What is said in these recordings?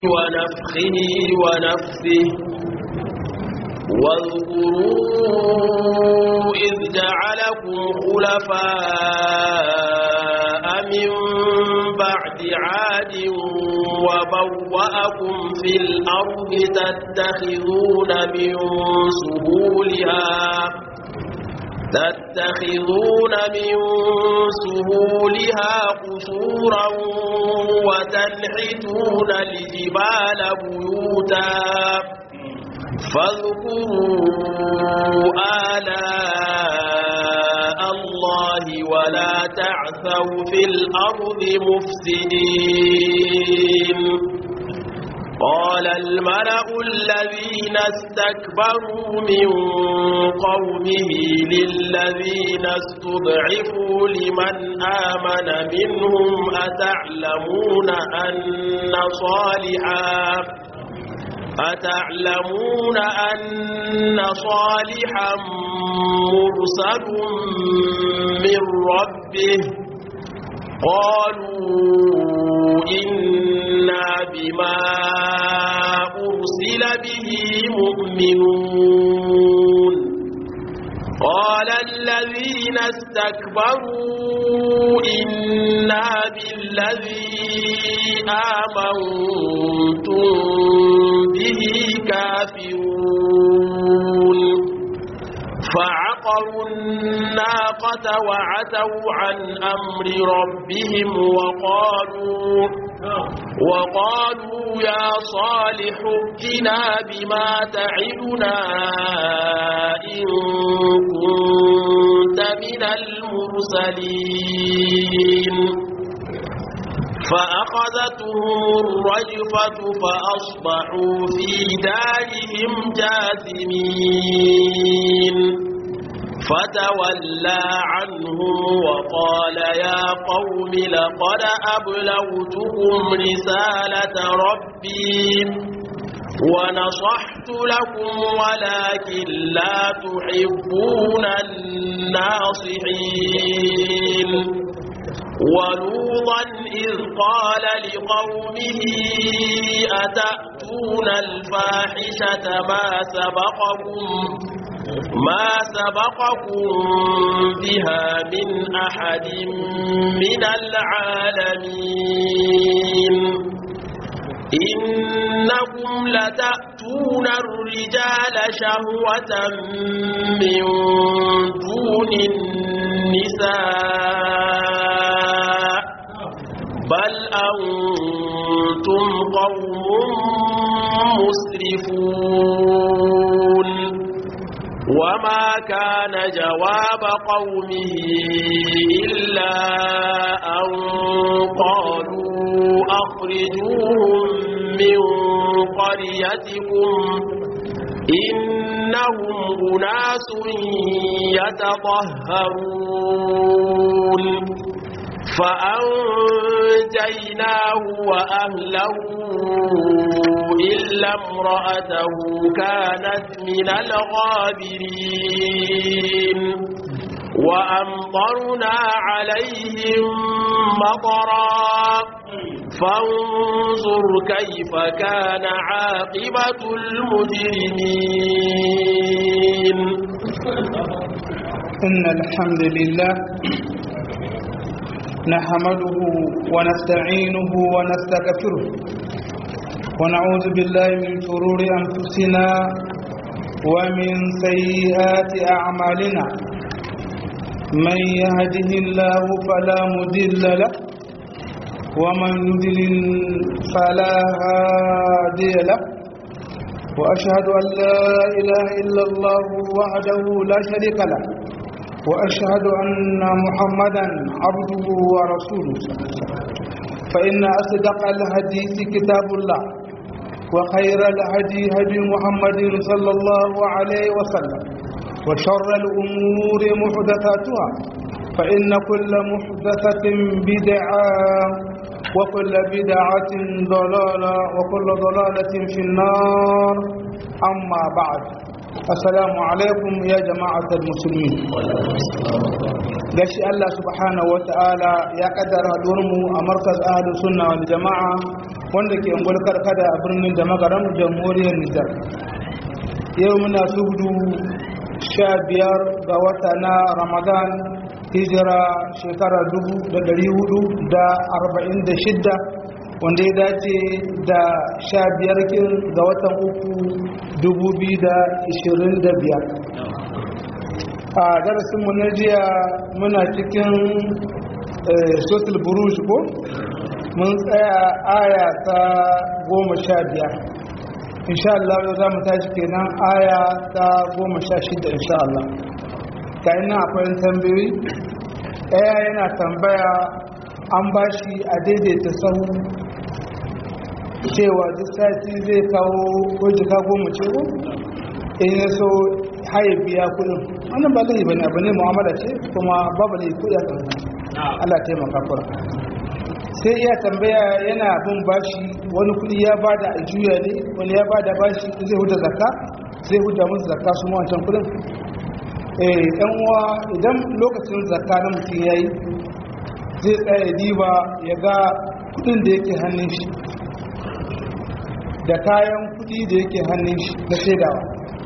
ونفخه ونفسه واذكروا إذ جعلكم خلفاء من بعد عاد وبوأكم في الأرض تتخذون من سهولها تتخذون من سهولها قصورا وتنحتون الجبال بيوتا فاذكروا آلاء الله ولا تعثوا في الأرض مفسدين قال الملأ الذين استكبروا من قومه للذين استضعفوا لمن آمن منهم أتعلمون أن صالحا أتعلمون أن صالحا مرسل من ربه قالوا إنا بما أرسل به مؤمنون قال الذين استكبروا إنا بالذي آمنتم به كافرون فعقروا الناقة وعتوا عن أمر ربهم وقالوا وقالوا يا صالح ائتنا بما تعدنا إن كنت من المرسلين فأخذتهم الرجفة فأصبحوا في دارهم جاثمين فتولى عنهم وقال يا قوم لقد أبلغتكم رسالة ربي ونصحت لكم ولكن لا تحبون الناصحين ولوطا إذ قال لقومه أتأتون الفاحشة ما سبقكم ما سبقكم بها من أحد من العالمين إنكم لتأتون الرجال شهوة من دون النساء بل أنتم قوم مسرفون وما كان جواب قومه إلا أن قالوا أخرجوهم من قريتكم إنهم أناس يتطهرون فأنجيناه وأهله إلا امرأته كانت من الغابرين وأمطرنا عليهم مطرا فانظر كيف كان عاقبة المجرمين إن الحمد لله نحمده ونستعينه ونستغفره ونعوذ بالله من شرور أنفسنا ومن سيئات أعمالنا من يهده الله فلا مضل له ومن يضلل فلا هادي له وأشهد أن لا إله إلا الله وحده لا شريك له وأشهد أن محمدا عبده ورسوله فإن أصدق الحديث كتاب الله وخير الهدي هدي محمد صلى الله عليه وسلم وشر الأمور محدثاتها فإن كل محدثة بدعة وكل بدعة ضلالة وكل ضلالة في النار أما بعد assalamu alaikum ya jama'atar musulmi gashi Allah subhanahu wata'ala ya kaddara mu a markaz ahlus sunna wal jama'a wanda ke ungwal karkada a birnin da magaran jamhuriyar nijar yau muna subdu sha biyar ga wata na ramadan hijira shekara dubu da dari hudu da arba'in da shidda wanda ya dace da sha biyar kin ga watan uku dubu biyu da ishirin da biyar a darasinmu na jiya muna cikin sotul buruj ko mun tsaya aya ta goma sha biyar insha Allah yau za mu tashi kenan aya ta goma sha shida insha Allah ka ina akwai tambayoyi ɗaya yana tambaya an ba shi a daidaita sahu cewa duk sati zai kawo ko jika goma ce ko in ya so haye biya kudin wannan ba laifi bane abu ne mu'amala ce kuma babu laifi kudi a kan Allah taimaka fara sai iya tambaya yana bin bashi wani kudi ya bada a juya ne wani ya bada bashi zai huda zakka zai huda musu zakka su wancan kudin eh dan uwa idan lokacin zakka na mutum yayi zai tsaya diba ya ga kudin da yake hannun shi da kayan kudi da yake hannun shi na shaidawa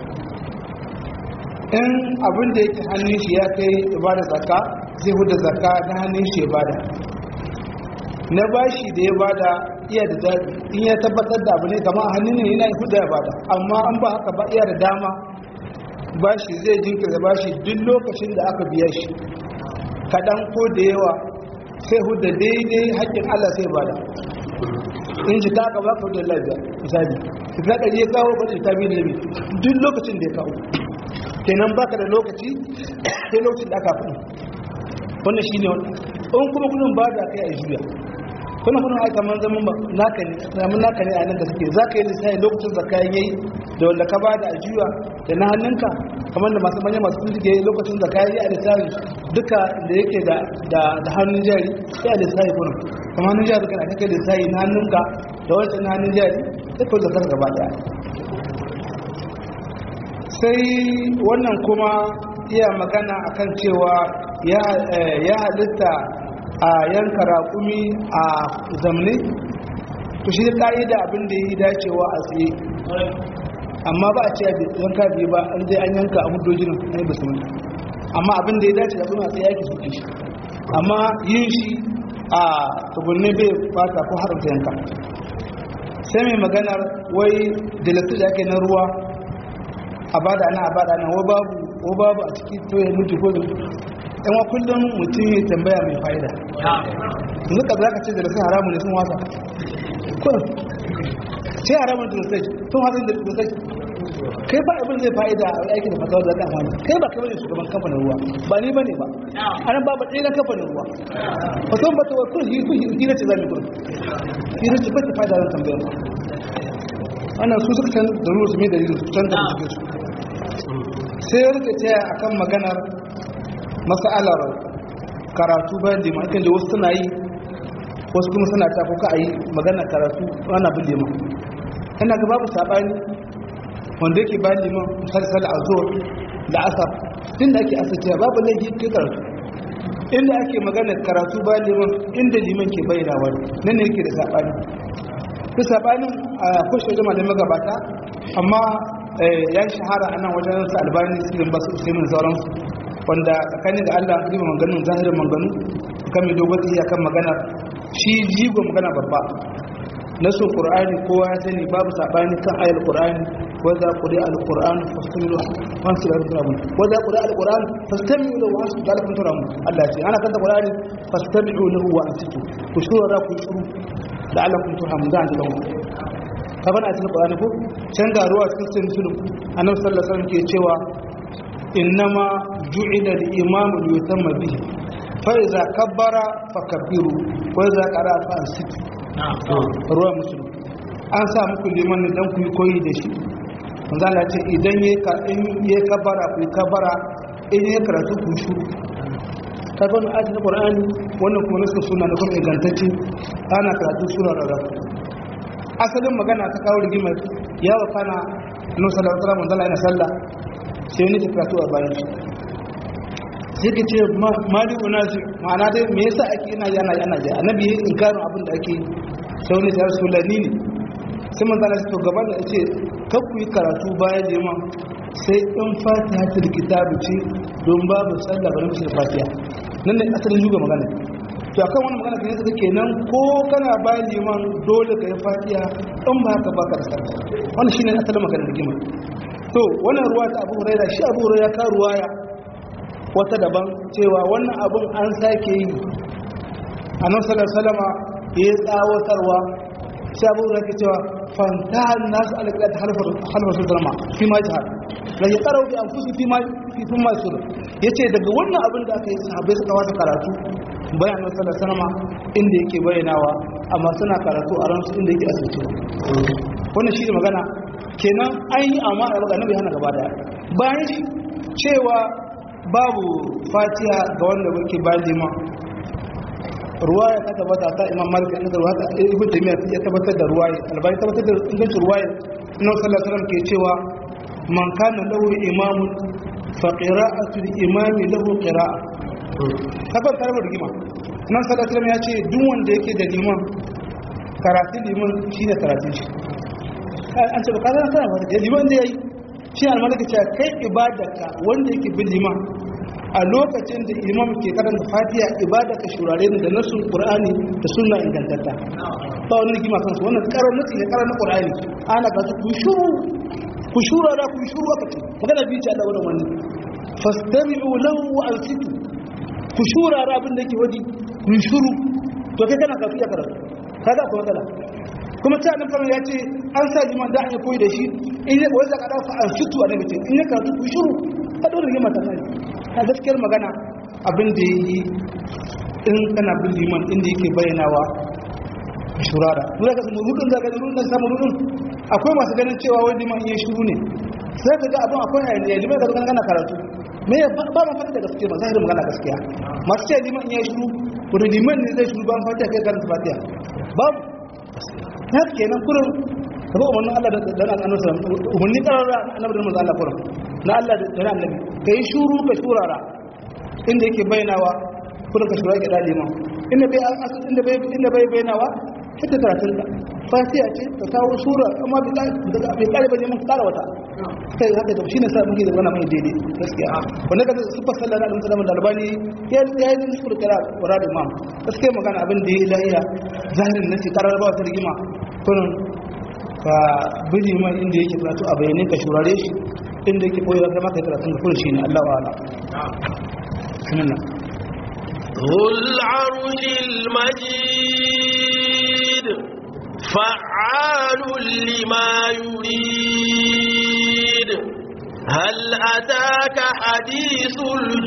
in abin da yake hannun shi ya kai ibada zakka zai huda zakka na hannun shi ya bada na bashi da ya bada iya da zaɓi in ya tabbatar da abu ne kama a hannun ne yana huda ya bada amma an ba haka ba iya da dama bashi zai jinkirta bashi duk lokacin da aka biya shi kaɗan ko da yawa sai huda daidai haƙƙin allah sai bada in ji ta aka ba ka hudu lafiya misali ka ɗari ya kawo ba ta biyu da duk lokacin da ya kawo kenan baka da lokaci sai lokacin da aka fi wannan shi ne in kuma kudin ba da kai a juya kuna kudin aika man zaman ba naka ne namun naka ne a nan da suke za ka yi lissafi lokacin zakka yayi da wanda ka ba da a juya da na hannunka kamar da masu manya masu suke lokacin zakka yayi a lissafi duka da yake da da hannun jari sai a lissafi kuna kamar hannun jari kana kake lissafi na hannunka da wancan na hannun jari sai ka zakar gaba daya sai wannan kuma iya magana akan cewa ya halitta a yanka raƙumi a zamne to shi ƙa'ida abin da ya yi dacewa a tsaye amma ba a ce yanka biyu ba an zai an yanka a hudojin na yi basu amma abin da ya dace da kuma a tsaye ake suke shi amma yin shi a tugunne bai fata ko haramta yanka sai mai maganar wai dalastu da ake na ruwa a bada ana a bada ana wa babu wa babu a cikin toye mutu ko yan wa kullum mutum ya tambaya mai fa'ida yanzu ka za ka ce dalastu haramun ne sun wasa kun sai haramun da dalastu sun wasa da dalastu kai ba abin zai fa'ida a aiki da fatawa da zaka amfani kai ba kai bane shugaban kamfanin ruwa ba ni bane ba anan ba ba ɗaya na kamfanin ruwa fatawa ba ta wakil hira ce za mu gudu hira ce ba ta fa'ida zan tambayar ba wannan su suka san da ruwa su mai dalilin su can da suke su sai ya rike taya a kan maganar masa'alar karatu bayan lima kan da wasu suna yi wasu kuma suna ta kuka a yi maganar karatu ana bin lima ina ga babu saɓani wanda yake bayan liman misali a zuwa da asar tun da ake asirciya babu laifi kai karatu inda ake maganar karatu bayan liman inda liman ke bayyana wani nan ne yake da saɓani ta sabanin a kushe jama da magabata amma ya yi shahara a nan wajen su albani sirin basu usaimin sauransu wanda tsakanin da allah riba maganin zahirin maganu kan mai dogon iya kan magana shi jigo magana babba na so ƙur'ani kowa ya sani babu sabani kan ayar ƙur'ani wadda ƙuri al-ƙur'an fastamilu wasu da rufin abin wadda ƙuri al-ƙur'an fastamilu da wasu da rufin turamu allah ce ana kanta ƙur'ani fastamilu lahu wa ansitu ku shura ku shuru da Allah kun tuha mun zan lawo ka bana cikin Qur'ani ko can ga ruwa cikin sai musulun annabi sallallahu alaihi wasallam ke cewa innama ju'ila al-imam li yutamma bihi fa idza kabbara fakabbiru wa idza qara'a fa ansitu ruwa musulun an sa muku liman ne dan ku yi koyi da shi manzo Allah ce idan yayi ka in yayi kabbara ku yi kabbara in yayi karatu ku shuru ka gano ayat na qur'ani wannan kuma nasu suna da kuma ingantacce ana karatu sura rarraba asalin magana ta kawo rigimar ya wa kana annabi sallallahu alaihi wasallam yana sallah sai ni ta karatu a bayan shi sai ka ce mali unazi ma'ana dai me yasa ake ina yana yana ja annabi yayin inkarin abin da ake sai wani ya rasu lani ne sai manzo Allah to gaba da ce kar ku yi karatu bayan liman sai in fatiha ta kitabu ce don babu sallah bari mu fatiha nan ne asalin juga magana to akan wani magana kan yadda kenan ko kana bayan liman dole ka yi fatiha in ba haka baka da sallah wannan shine asalin magana rigima to wannan ruwa ta Abu Hurairah shi Abu Hurairah ka ruwaya wata daban cewa wannan abun an sake yi annabi sallallahu alaihi wasallam ya tsawatarwa sai Abu Hurairah ke cewa fantahan nasu alƙalat halfar halfar sulama fi ma jihar la ya qara'u bi anfusi fi ma fi fi ma sur yace daga wannan abin da aka yi sahabbai suka wata karatu bayan annabi sallallahu alaihi wasallam inda yake bayyanawa amma suna karatu a ransu inda yake asirce wannan shi ne magana kenan an yi amma a magana bai hana gaba daya bayan shi cewa babu fatiha ga wanda yake bayan liman ruwaya ta tabbata ta imam malik da ruwa ta ibn taymiya ya tabbatar da ruwaya albani tabbatar da ingancin ruwaya annabi sallallahu alaihi wasallam ke cewa man kana lahu imamun fa qira'atu al-imami lahu qira'a kabar karbar rigima nan sallallahu alaihi wasallam ya ce duk wanda yake da liman karatun liman shine karatun shi an ce ba ka zan kana ba liman da yayi shi al-malik ce kai ibadarka wanda yake bin liman a lokacin da imam ke karanta fatiha ibada ka shurare da nasun qur'ani da sunna ingantatta ba wani rigima kansu wannan karar nasi ne karar na qur'ani ana ga ku shuru ku shura da ku shuru aka ce magana bi ce Allah wannan wannan fastami'u lahu wa ansitu ku shura da abin da yake wadi ku shuru to kai kana kafi ya karatu kaga ko matsala kuma ta nan fara ya ce an sa liman da ya koyi da shi in ya koyi zaka dafa ansitu a nabi ce in ya karatu ku shuru ka dole rigima ta nan a gaskiyar magana abin da ya yi in kana bin liman inda yake bayyanawa shurara dole ka samu rudin zaka da rudin samu rudin akwai masu ganin cewa wani liman iya shuru ne sai ka ga abin akwai hayaniya liman ka kana karatu me ya ba ma fata da gaskiya ba zahirin magana gaskiya masu cewa liman iya shuru wani liman ne zai shuru ban fatiha kai karanta fatiha babu na kenan kurin ka ba umarnin Allah da dan annabi sallallahu alaihi wasallam umarni karara annabi da manzo Allah kurin na Allah da na annabi kai shuru ka shurara inda yake bayyanawa kurin ka shurara ke dali ma inda bai inda bai inda bai bayyanawa hita karatun ka fatiha ce ka kawo sura amma bai bai kare ba neman kara wata kai haka da shine sa muke da wannan mai daidai gaskiya wanda ka sufa sallallahu alaihi wasallam da albani ya ya yi musu da kira wara da imam gaskiya magana abin da ya lahiya zahirin nasi karar ba wata rigima kurin ka biji man inda yake karatu a bayyane ka shurare shi inda yake koyar da maka karatun da kullum shine Allah wa'ala sunan ذو العرش المجيد فعال لما يريد هل أتاك حديث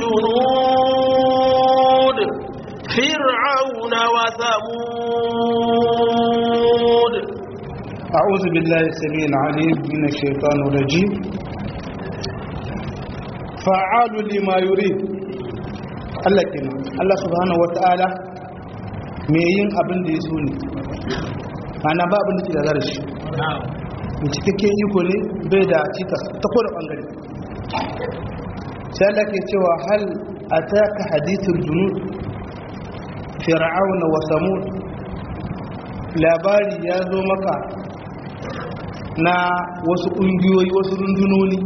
الجنود فرعون وثمود أعوذ بالله السميع العليم من الشيطان الرجيم فعال لما يريد Allah kenan Allah subhanahu wata'ala me yin abin da ya so ne ana ba abin da ke da zarashi mai cikakken iko ne bai da cikas ta kowane bangare sai Allah ke cewa hal ataka hadithul junud fir'auna wa samud labari ya zo maka na wasu ƙungiyoyi wasu rundunoni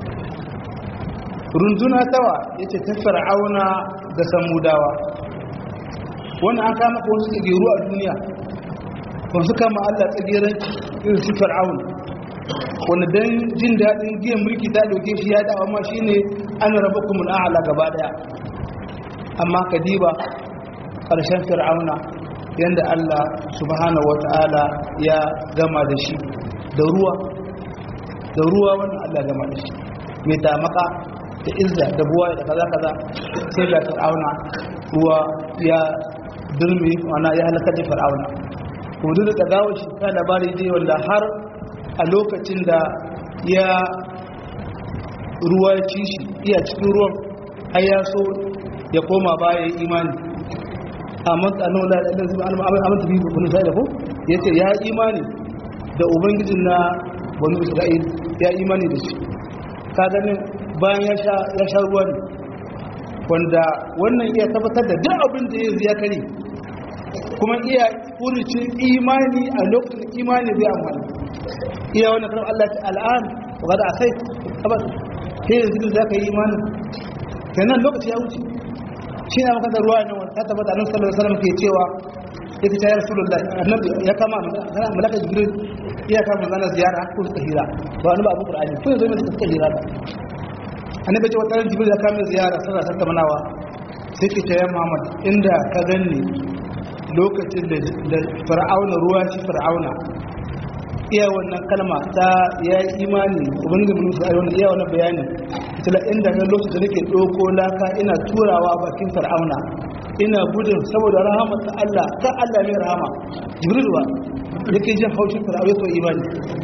runduna tawa ya ce ta fir'auna da samudawa wannan an kama ko wasu tsageru a duniya wasu kama allah tsageren irin su fir'auna wanda don jin daɗin giyan mulki ta ɗauke shi ya dawa ma shine an raba kuma a'ala gaba ɗaya amma kadiba ƙarshen fir'auna yadda allah subhanahu wata'ala ya gama da shi da ruwa da ruwa wannan allah gama da shi mai tamaka da izza da buwa da kaza kaza sai ga fir'auna ruwa ya durmi wana ya halaka da fir'auna hudu da gawo shi ta labari dai wanda har a lokacin da ya ruwa ya ci shi iya cikin ruwan har ya so ya koma baya ya imani amma tsanon da ɗan zuwa amince bi ba kuma sai da ko yace ya imani da ubangijin na bani isra'il ya imani da shi ka ganin bayan ya sha ruwa ne wanda wannan iya tabbatar da duk abin da ya ziya kare kuma iya furucin imani a lokacin imani bai amfani iya wannan kan Allah ta al'an wa da akai abas sai yanzu da ka yi imani kenan lokaci ya wuce shi ne maka da ruwa ne wanda ta tabbata annabi sallallahu alaihi wasallam ke cewa yake ta rasulullah annabi ya kama malaka jibril iya kama manzana ziyara ko suka hira ba wani ba abu qur'ani ko yanzu ne suka hira ba annabi ce wata ran jibril ya kama ziyara sai ta tamanawa sai ke ta ya muhammad inda ka ganni lokacin da fir'auna ruwa shi fir'auna iya wannan kalma ta ya yi imani ubangiji mun su ayyana iya wannan bayanin ita inda na lokacin da nake doko laka ina turawa bakin fir'auna ina gudun saboda rahama ta Allah ta Allah ne rahama jibril wa yake jin haushin fir'auna to imani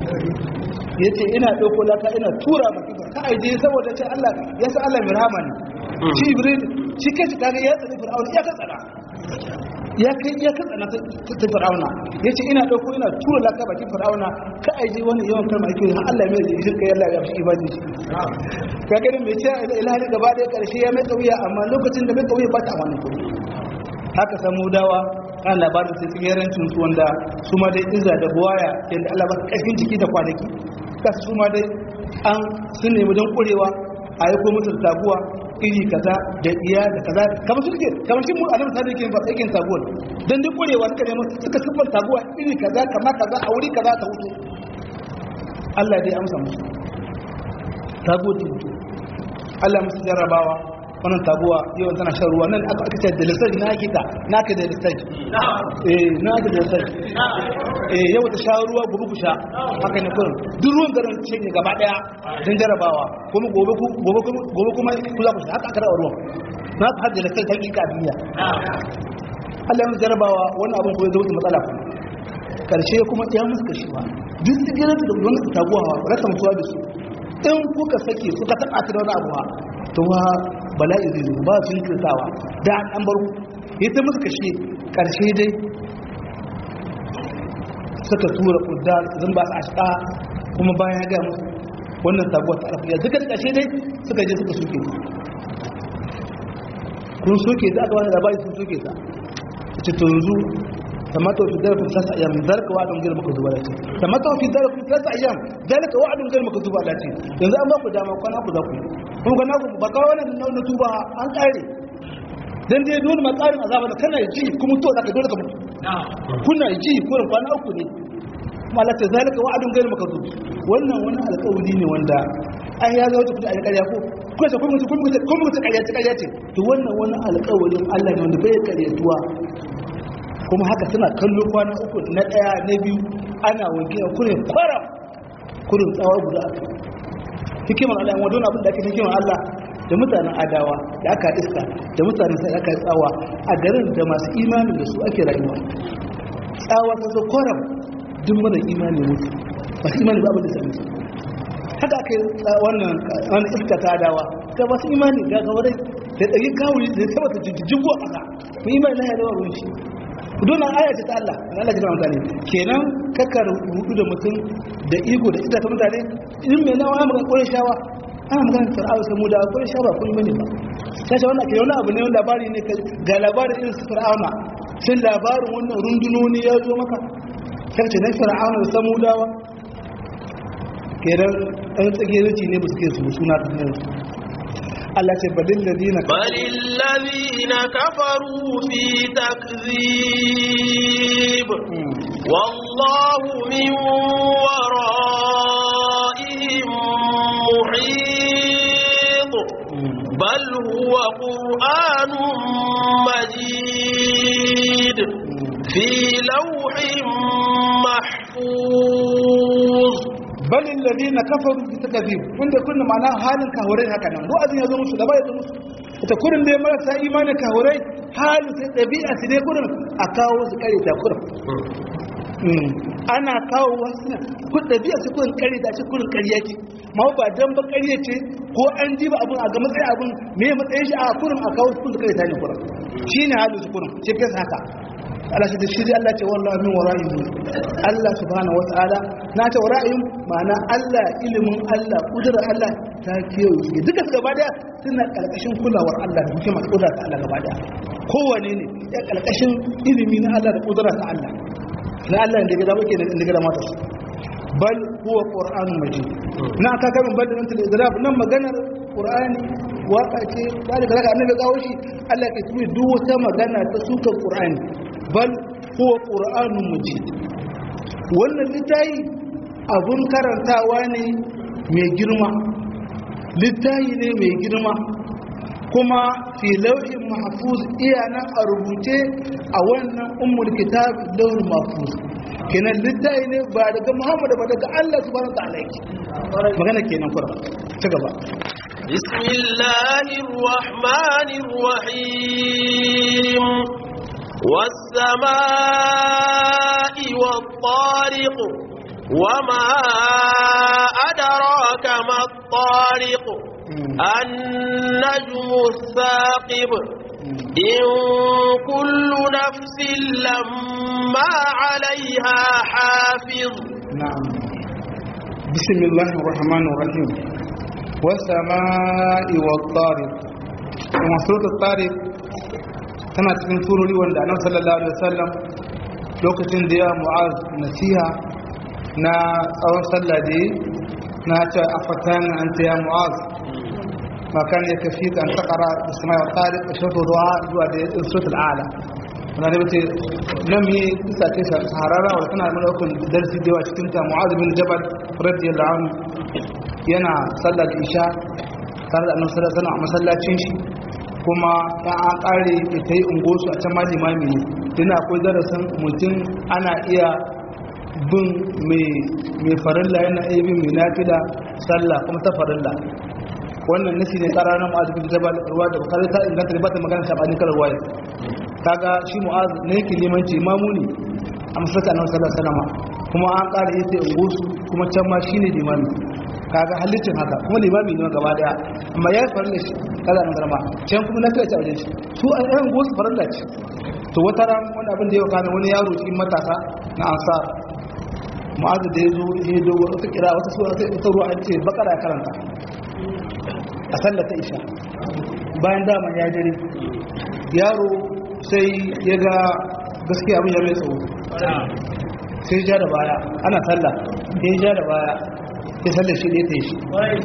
yace ina doko laka ina tura bakin ka aije saboda ce Allah ya san Allah mai rahama ne shi jibril shi kace kaga ya tsani fir'auna ya ka tsana ya kai ya katsana ta fir'auna ya ce ina ɗauko ina tura laka bakin fir'auna ka aiji wani yawan kalma ake har Allah mai da shirka yalla ya fi ibadi shi ka gani mai ce ilahi gaba ɗaya ƙarshe ya mai kauya amma lokacin da mai kauya ba ta wannan kuɗi haka samu dawa kan labarin sai tsigerancin su wanda su ma dai iza da buwaya yadda Allah ba ƙarfin jiki da kwanaki ka su ma dai an sun nemi don ƙurewa a yi ko musu taguwa iri kaza da iya da kaza kamar su suke kamar shi mu annabi sai yake fasa yake taguwa dan duk korewa suka nemo suka siffar taguwa iri kaza kama kaza a wuri kaza ta wuce Allah dai amsa musu taguwa ta wuce Allah musu jarrabawa wannan taguwa yau tana shan ruwa nan aka aka ce da lissafi na hakika na ka da lissafi eh na ka da lissafi eh yau ta sha ruwa gobe ku sha haka ne kurin duk ruwan garin ce ne gaba daya don jarabawa kuma gobe ku gobe kuma gobe kuma ku za ku sha haka aka rawa ruwan na ka hajjala sai hakika a duniya Allah ya jarabawa wannan abin kuma ya zama matsala ku karshe kuma ya musu kashewa duk sigirar da wani taguwa rasa mutuwa da su in kuka sake suka taɓa ta da wani abuwa to wa bala'i zai zo ba su yi kirtawa da an bar ya ta musu kashe karshe dai suka tura kudda zan ba su ashka kuma bayan ya gaya musu wannan taguwa ta arafiya duka da kashe dai suka je suka soke su kun soke ta aka wani labari sun soke ta ce to yanzu تمتع في الدار في ثلاث ايام ذلك وعد غير مكذوب على شيء تمتع في الدار في ثلاث ايام ذلك وعد غير مكذوب على شيء yanzu an ba ku dama kwana ku za ku kuma kana ku ba kawo wannan na tuba an kare dan dai dole ma tsarin azaba da kana ji kuma to zaka dole ka mutu kuna ji ko kwana uku ne kuma Allah ta zalika wa'adun gairu makazub wannan wani alƙawari ne wanda an ya zo tafi a ƙarya ko ko sai kuma kuma kuma kuma ƙarya ce ƙarya ce to wannan wani alƙawarin Allah ne wanda bai ƙaryatuwa kuma haka suna kallo kwana uku na ɗaya na biyu ana wanke a kurin kwaram kurin tsawa guda a kai hikimar Allah wadda wani abin da ake hikimar Allah da mutanen adawa da aka iska da mutanen sai aka tsawa a garin da masu imanin da su ake rayuwa tsawa ta zo kwaram duk mana imani mutu masu imani ba abin da sami su haka aka yi wannan iska ta adawa ga masu imani ga gawarai da ɗari kawuri da ya ta jijjigin a ƙasa mu imani na yadawa ruwan shi dole aya ce ta Allah da Allah jira mutane kenan kaka rubu da mutum da ego da ita ta mutane in mai nawa ya magana kore shawa ana magana fir'aun sai mu da kore shawa kun bane ba sai shi wannan ke wani abu ne wani labari ne ga labarin irin su fir'auna sai labarin wannan rundunoni ya zo maka sai ce na fir'auna da samudawa kenan an tsage zuci ne ba su ke su suna ta ne Allah ce balil ladina balil ladina kafaru fi takzib wallahu min wara'ihim muhit bal huwa qur'anun majid fi lawhin mahfuz bal alladhina kafaru bi takzib wanda kunna ma'ana halin kahurai haka nan do azin yazo musu da bai yazo musu ita kurin da marasa imani kahurai halin sai dabi'a su dai kurin a kawo su kare ta kurin ana kawo wasu kun dabi'a su kurin kare ta shi kurin kariya ce ma ba dan ba kariya ce ko an ji ba abun a ga matsayin abun me matsayin shi a kurin a kawo su kare ta ne kurin shine halin su kurin shi kai haka Allah shi da shi Allah ce wallahi min wara'ihim Allah subhanahu wata'ala na ce wara'ihim ma'ana Allah ilimin Allah kudura Allah ta kewaye shi duka su gaba daya suna kalkashin kulawar Allah da hikima da kudura ta Allah gaba daya kowane ne ya kalkashin ilimi na Allah da kudura ta Allah na Allah da gida muke da gida mata su bal huwa qur'anun majid na aka kamin bal da nan da nan maganar qur'ani waka ce da daga daga annabi kawo shi Allah ke tuni duk wata magana ta sukan qur'ani bal huwa qur'anun majid wannan littayi abun karantawa ne mai girma littayi ne mai girma kuma fi lauhin mahfuz iya nan a rubuce a wannan ummul kitab lauhin mahfuz kenan littayi ne ba daga Muhammad ba daga Allah subhanahu wa ta'ala yake magana kenan kura ci gaba بسم الله الرحمن الرحيم والسماء والطارق وما أدراك ما الطارق النجم الثاقب إن كل نفس لما عليها حافظ نعم بسم الله الرحمن الرحيم والسماء والطارق kuma suratul tariq tana cikin surori wanda annabi sallallahu alaihi wasallam lokacin da ya mu'az nasiha na tsawon sallah da na ce afatan anta ya mu'az ma kan ya kafi kan taqara bisma wa tariq shawtu du'a zuwa da suratul a'la wannan da bace nan mi isa ce saharara wa tana mana hukun darsi da yawa cikin ta mu'az bin jabal radiyallahu anhu yana sallar isha tare da annabi sallallahu alaihi wasallam a masallacin shi kuma ya an kare ta yi ungosu a can ma limami ne tun akwai darasin mutum ana iya bin mai farilla yana iya bin mai nafila sallah kuma ta farilla wannan nasi ne tsara na mu'azu bin jabal ruwa da bukari ta inganta da ba ta magana shabanin kalar waye kaga shi mu'azu ne yake limanci imamu ne a masallacin annabi sallallahu alaihi wasallam kuma an kare yace ungosu kuma can ma shine limami kaga halittin haka kuma limami ne gaba daya amma ya farilla shi kaza nan garma can kuma na kai ta wajen shi su an yan gosu farilla ce to wata ran wani abin da ya kana wani yaro cikin matasa na ansar mu'azu da ya zo ya dogo wata kira wata sura ta ita ruwa an ce bakara ya karanta a sallar ta isha bayan dama ya dare yaro sai ya ga gaskiya abin ya mai tsawo sai ja da baya ana sallah ya ja da baya ya sallar shi ne ta yi shi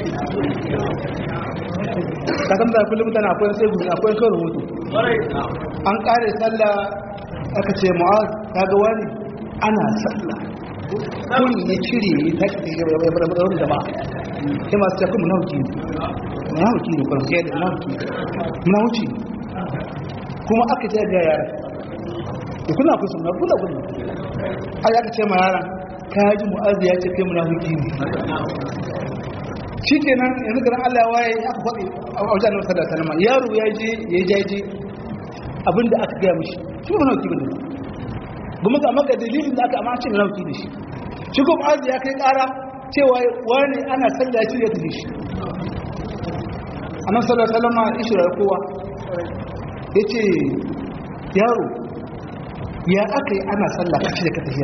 kasan da kullum mutane akwai sai gudu akwai kan rubutu an kare sallah aka ce mu'az kaga wani ana sallah kun ya cire ya tashi da ya bar da wani jama'a sai masu tafi munawuki ne munawuki ne kwan sai da munawuki munawuki kuma aka ce ga yara da kuna kusa na kula kula ai aka ce ma yaran kaji mu'az ya ce kai munawuki ne shi kenan yanzu garin Allah waye aka faɗi a wajen nan sallallahu alaihi wasallam yaro ya je ya jaje abinda aka gaya mishi shi ba nauki bane kuma ga maka dalilin da aka amma ce nauki da shi shi kuma azu ya kai ƙara cewa wani ana sallah shi ya tafi shi annabi sallallahu alaihi wasallam ishira kowa yace yaro ya aka yi ana sallah kace da ka tafi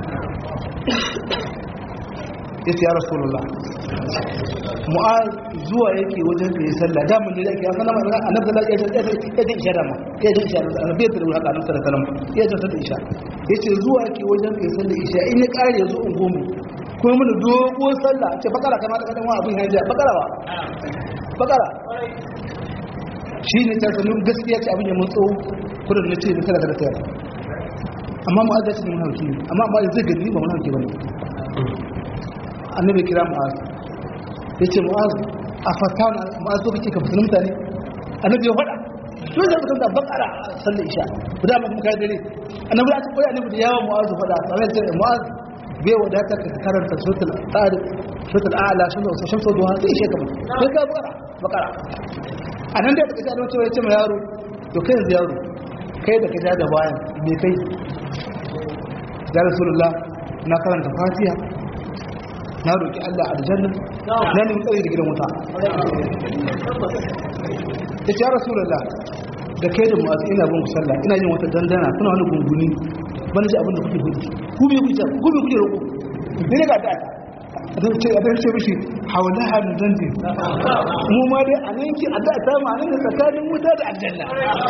yace ya rasulullah mu'az zuwa yake wajen da ya sallah da mun da yake ya sanar da annabi sallallahu alaihi wasallam ya ji isha da ma ya ji isha da annabi ya tsara haka annabi sallallahu alaihi wasallam ya ji sallah isha yace zuwa yake wajen da ya sallah isha in ya kare yazo in gomu kuma mun dogo sallah ce bakara kamar da kadan abin ya ji bakara ba bakara shi ne ta sanin gaskiya ce abin ya mutso kudin na ce kada kada tayar amma mu'az ya ce mun hauki amma ba zai gani ba mun hauki ba annabi kira mu'az ya ce mu'az a fatan mu'az so kake ka fitin mutane annabi ya faɗa to zai mutum da bakara sallar isha guda ma kuma kai dare annabi ya ce koyi annabi da yawa mu'az faɗa sai ya ce mu'az bai wadata ka karanta suratul tariq suratul a'la suratul shamsu duha sai ishe kamar sai ka bakara bakara anan da kace annabi ya ce ma yaro to kai yanzu yaro kai da ka ja da bayan me kai ya rasulullah na karanta fatiha na roƙi Allah aljanna na nemi tsari da gidan wuta ya ce ya rasulullah da kai da mu'azu ina bin ku sallah ina yin wata dandana kuna wani gunguni ban ji abin da kuke gudu ku bai kuke ku bai kuke roƙo ne ga ta a dan ce a dan ce mishi hawala hadu dandi mu ma dai a nan ki a da ta ma nan da tsakanin wuta da aljanna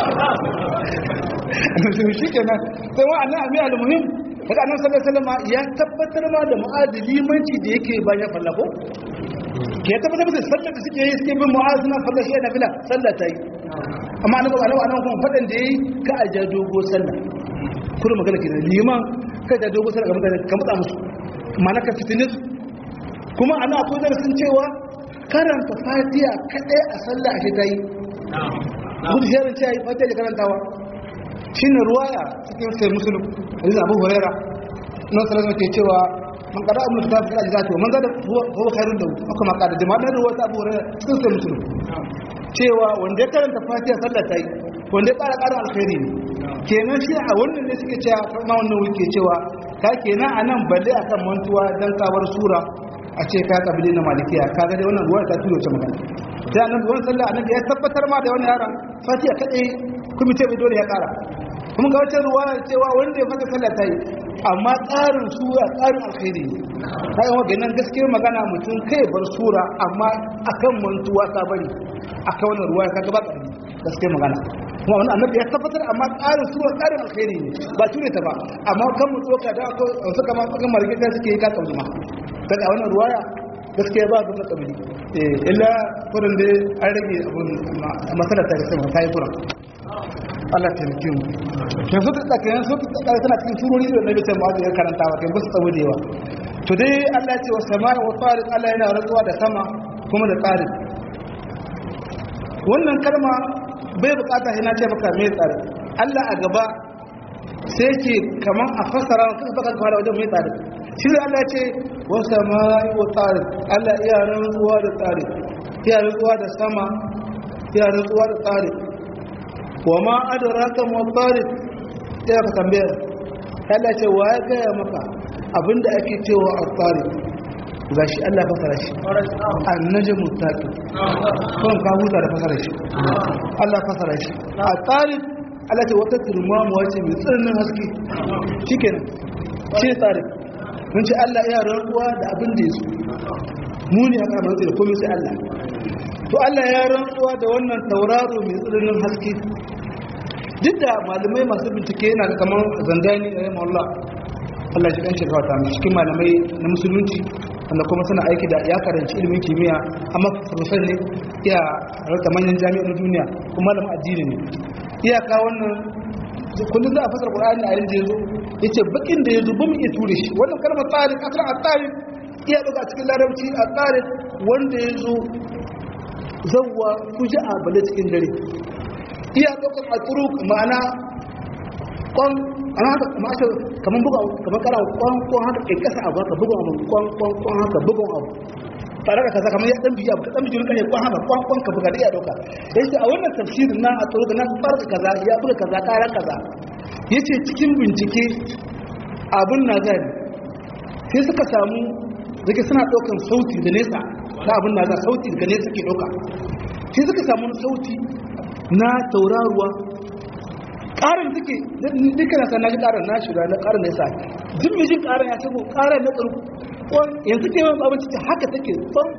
shi kenan sai wa annabi ami al-muhim daga annabi sallallahu alaihi wasallam ya tabbatar ma da mu'adili limanci da yake bayan fallako ke tabbatar da sallar da suke yi suke bin mu'azu na falla shi na fila sallah ta yi amma annabi annabi annabi kuma fadan da yayi ka aja dogo sallah kullu magana ke liman ka da dogo sallah ga mutane ka mutsa musu ma'ana ka fitine su kuma ana akwai darasin cewa karanta fatiha kadai a sallah ake ta yi gudu shirin ce yi fatiha da karantawa shine ruwaya cikin sai musulun hadisi abu huraira nan sallallahu ke cewa man qada ummu kitab fi ajzati man zada huwa khairun lahu aka ma qada jama'a da ruwa ta abu huraira cikin sai musulun cewa wanda ya karanta fatiha sallah ta yi wanda ya ƙara ƙara alkhairi ne kenan shi a wannan ne suke cewa kuma wannan wuke cewa ka kenan a nan balle akan mantuwa dan kawar sura a ce ka kabili na malikiya ka ga dai wannan ruwa ta tuyo ta magana sai annabi wannan sallah annabi ya tabbatar ma da wannan yaron fatiha kadai kuma ce bai dole ya ƙara kuma ga wata ruwa cewa wanda ya fata sallah ta yi amma tsarin sura tsarin alkhairi ne ta yi wa nan gaskiyar magana mutum kai bar sura amma akan mantuwa ta bari akan wannan ruwa ka gaba ƙarfi gaskiyar magana kuma wani annabi ya tabbatar amma tsarin sura tsarin alkhairi ne ba ture ta ba amma kan mu tsoka da ko su kama kan marigita suke yi ka kauli ma daga wannan ruwaya gaskiya ba ga kabili eh illa kurin da an rage abun masala ta gaskiya ta yi kuran Allah ta mutum kan su ta kan su ta kan tana cikin surori da nabi sai mu'adh ya karanta wa kan su tsawo da yawa to dai Allah ya ce wa sama'i wa tariq Allah yana rantsuwa da sama kuma da tariq wannan kalma bai bukata sai na ce maka me tsari Allah a gaba sai ce kaman a fasara kan baka fara wajen mai tsari shi da Allah ce wa sama'i wa tariq Allah iya rantsuwa da tsari iya rantsuwa da sama iya rantsuwa da tsari wa ma adraka ma tariq sai ka tambaya Allah ce wa ya gaya maka abinda ake cewa a tariq gashi Allah fasara shi annajmu taqi kon ka huta da fasara shi Allah fasara shi a tariq Allah ce wata turmamu wace mai tsirnin haske shikenan shi tariq mun ce Allah ya rantsuwa da abin da yaso mu ne aka rantsa da komai sai Allah to Allah ya rantsuwa da wannan tauraro mai tsirnin haske duk da malamai masu bincike yana kamar zangani da yamma Allah Allah shi kan shi kawata cikin malamai na musulunci wanda kuma suna aiki da ya karanci ilimin kimiyya amma profesor ne iya rarka manyan jami'ar duniya kuma malamin addini ne iyaka wannan kullum za a fasar qur'ani a yanzu yazo yace bakin da yazo bamu iya ture shi wannan kalmar tariq aslan at-tariq iya daga cikin larabci at-tariq wanda yazo zawwa kuja'a bale cikin dare iya daga at-turuq ma'ana kwan ana haka kamar aka kamar buga kamar kara kwan kwan haka kai kasa abu haka buga abu kwan kwan kwan haka buga abu tare da kaza kamar ya dan biya ka dan bijin kare kwan haka kwan kwan ka buga da iya dauka yace a wannan tafsirin na a tsoro da na farka kaza ya buga kaza kara kaza yace cikin bincike abun na gani sai suka samu zake suna daukan sauti da nesa na abun na sauti daga nesa ke dauka sai suka samu sauti na tauraruwa ƙarin suke duka na sana ji ƙarin na shiga na ƙarin nesa duk mai jin ƙarin ya ce ko ƙarin na tsarku yanzu ke yawan abinci ta haka take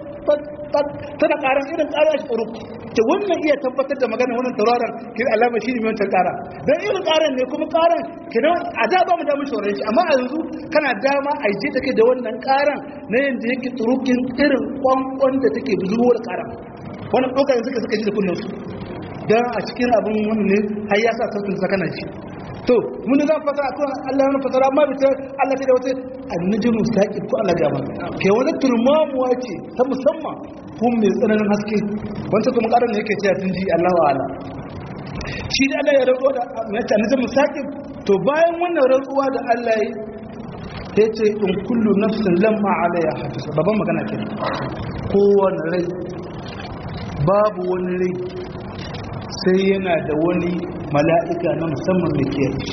tana ƙarin irin ƙarin shi tsaro ta wannan iya tabbatar da magana wannan tauraron ke alama shi ne wancan ƙara don irin ƙarin ne kuma ƙarin ke a da ba mu damar shawarar shi amma a yanzu kana dama a je take da wannan ƙaran na yadda yake tsurukin irin kwankwan da take zuwa da ƙaran wannan ɗaukar suka suka ji da kunnen su don a cikin abin wani ne har ya sa sautin sakana shi to mun za mu fasara ko Allah ya fasara amma bita Allah ta da wata annajmu saqib ko Allah gaba ke wani turmamuwa ce ta musamman kun mai tsananin haske wanda kuma karan ne yake cewa tun ji Allah wa ala shi da Allah ya rantsuwa da mai ta annajmu saqib to bayan wannan rantsuwa da Allah ya ya ce in kullu nafsin lamma alaiha hafiz babban magana kenan kowane rai babu wani rai sai yana da wani mala'ika na musamman da ke yi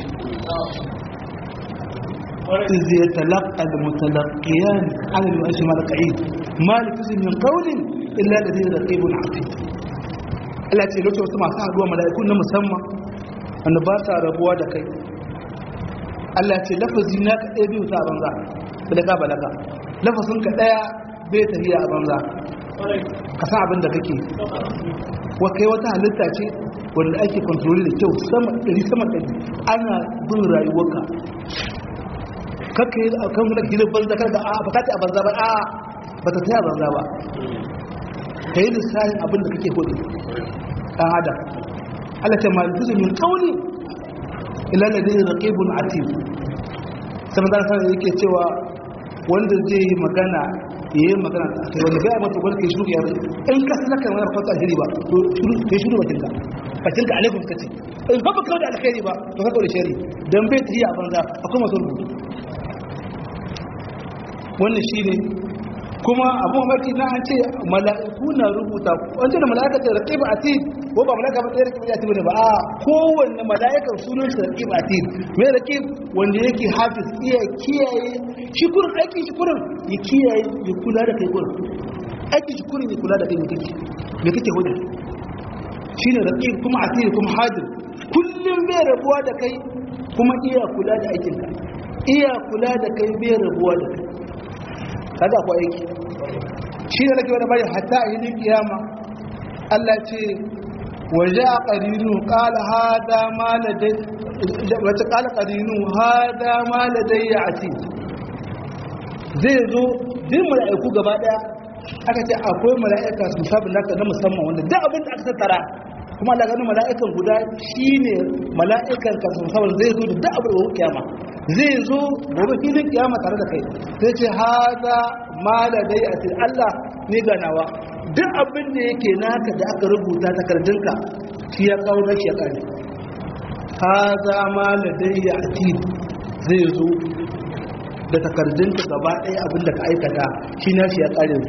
izi ya talaka da mutalakiyan alal washi malaka'i malifisi min kaunin illa da zai da ƙibun hafi Allah ce lokacin wasu masu haduwa mala'iku na musamman wanda ba sa rabuwa da kai Allah ce lafazi na ka ɗaya biyu ta banza balaga balaga lafazin ka ɗaya bai tafiya a banza ka san abin da kake wa kai wata halitta ce wanda ake kontroli da kyau sama ɗari sama ɗari ana bin rayuwarka kakka yi a kan wani gidan banza kar da a ba ta a banza ba a ba ta taya banza ba ka yi lissafin abin da kake hudu ɗan adam Allah ta malifu min kauli ila da dai raqibun atid sai da sanar yake cewa wanda zai yi magana yayi magana a kai wanda ga mata gwada kai shiru ya in ka sanar kan wani fata alheri ba to shiru kai shiru bakin ka bakin ka alaikum kace in ba baka da alheri ba to ka kaure shari dan bai tafi a banza akwai masu rubutu wannan shine kuma abu mamaki na an ce mala'iku na rubuta an ce da mala'ika ce raqiba atid ko ba mala'ika ba sai raqiba atid ne ba a kowanne mala'ikar sunan shi raqiba atid me raqib wanda yake hafiz iya kiyaye shi kurin aiki shi kurin ya kiyaye ya kula da kai kurin aiki shi kurin ya kula da kai me kake me kake hudu shine raqib kuma atid kuma hadir kullum bai rabuwa da kai kuma iya kula da aikinka iya kula da kai bai rabuwa da kai kaga ko aiki shi ne nake wani bari hatta a yi kiyama Allah ce waje a ƙarinu ƙala hada ma ladai wace ƙala ƙarinu hada ma ladai ya ati zai zo din mala'iku gaba ɗaya aka ce akwai mala'ika su sabin naka na musamman wanda duk abin da aka tattara kuma Allah ganin mala'ikan guda shine mala'ikan ka su sabin zai zo da duk abin da kiyama zai zo gobe filin kiyama tare da kai sai ce hada ma da dai a ce Allah ne ganawa duk abin da yake naka da aka rubuta takardunka shi ya kawo na shi ya kare hada ma da dai a ce zai zo da takardunka gaba ɗaya abin da ka aikata shi na shi ya kare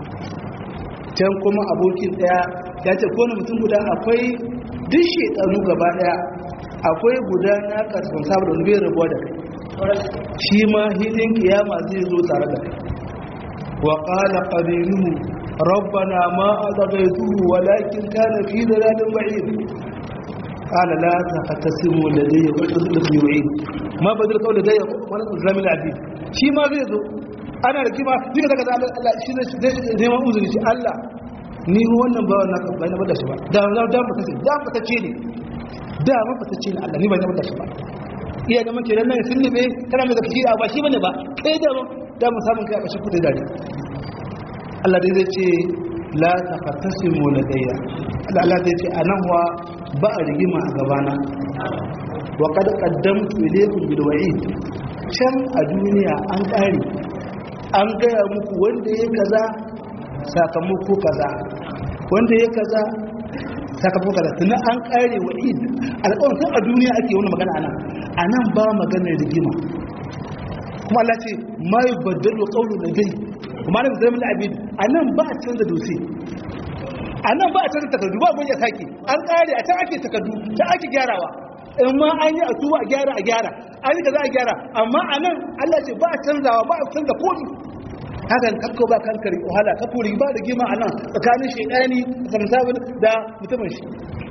can kuma abokin ɗaya ya ce kone mutum guda akwai duk shekaru gaba ɗaya akwai guda na karfin saboda wani bai rabuwa da kai shi ma hilin kiyama zai zo tare da kai wa qala qarinuhu rabbana ma adghaytuhu walakin kana fi dalalin ba'id qala la taqtasimu ladayya wa tudlu yu'id ma badal qawl ladayya wa islam al-adid shi ma zai zo ana rigima duka daga Allah shi ne neman uzuri shi Allah ni wannan ba wannan ba na bada shi ba da da da ba tace da ba tace ne da ba tace ne Allah ni ba na bada shi ba iya da mace nan sun libe kana mai zafi ba shi bane ba kai da da mu samun kai a bashi kudi dare Allah dai zai ce la taqtasimu ladayya Allah zai ce anan wa ba a rigima a gabana wa qad qaddamtu ilaykum bil wa'id can a duniya an kare an gaya muku wanda ya kaza sakamako kaza wanda ya kaza sakamako kaza tunan an kare wa'id alƙawarin tun a duniya ake wani magana anan a nan ba maganar rigima kuma Allah ce ma yi baddalo ƙaunar da dai kuma na zai mila abin a nan ba a canza dutse a nan ba a canza takardu ba abin ya sake an ƙare a can ake takardu ta ake gyarawa in ma an yi a tuwa a gyara a gyara an yi ka za a gyara amma a nan Allah ce ba a canzawa ba a canza komi hakan kakko ba kankari wahala kakko ba da gima a nan tsakanin shaidani samsabin da mutumin shi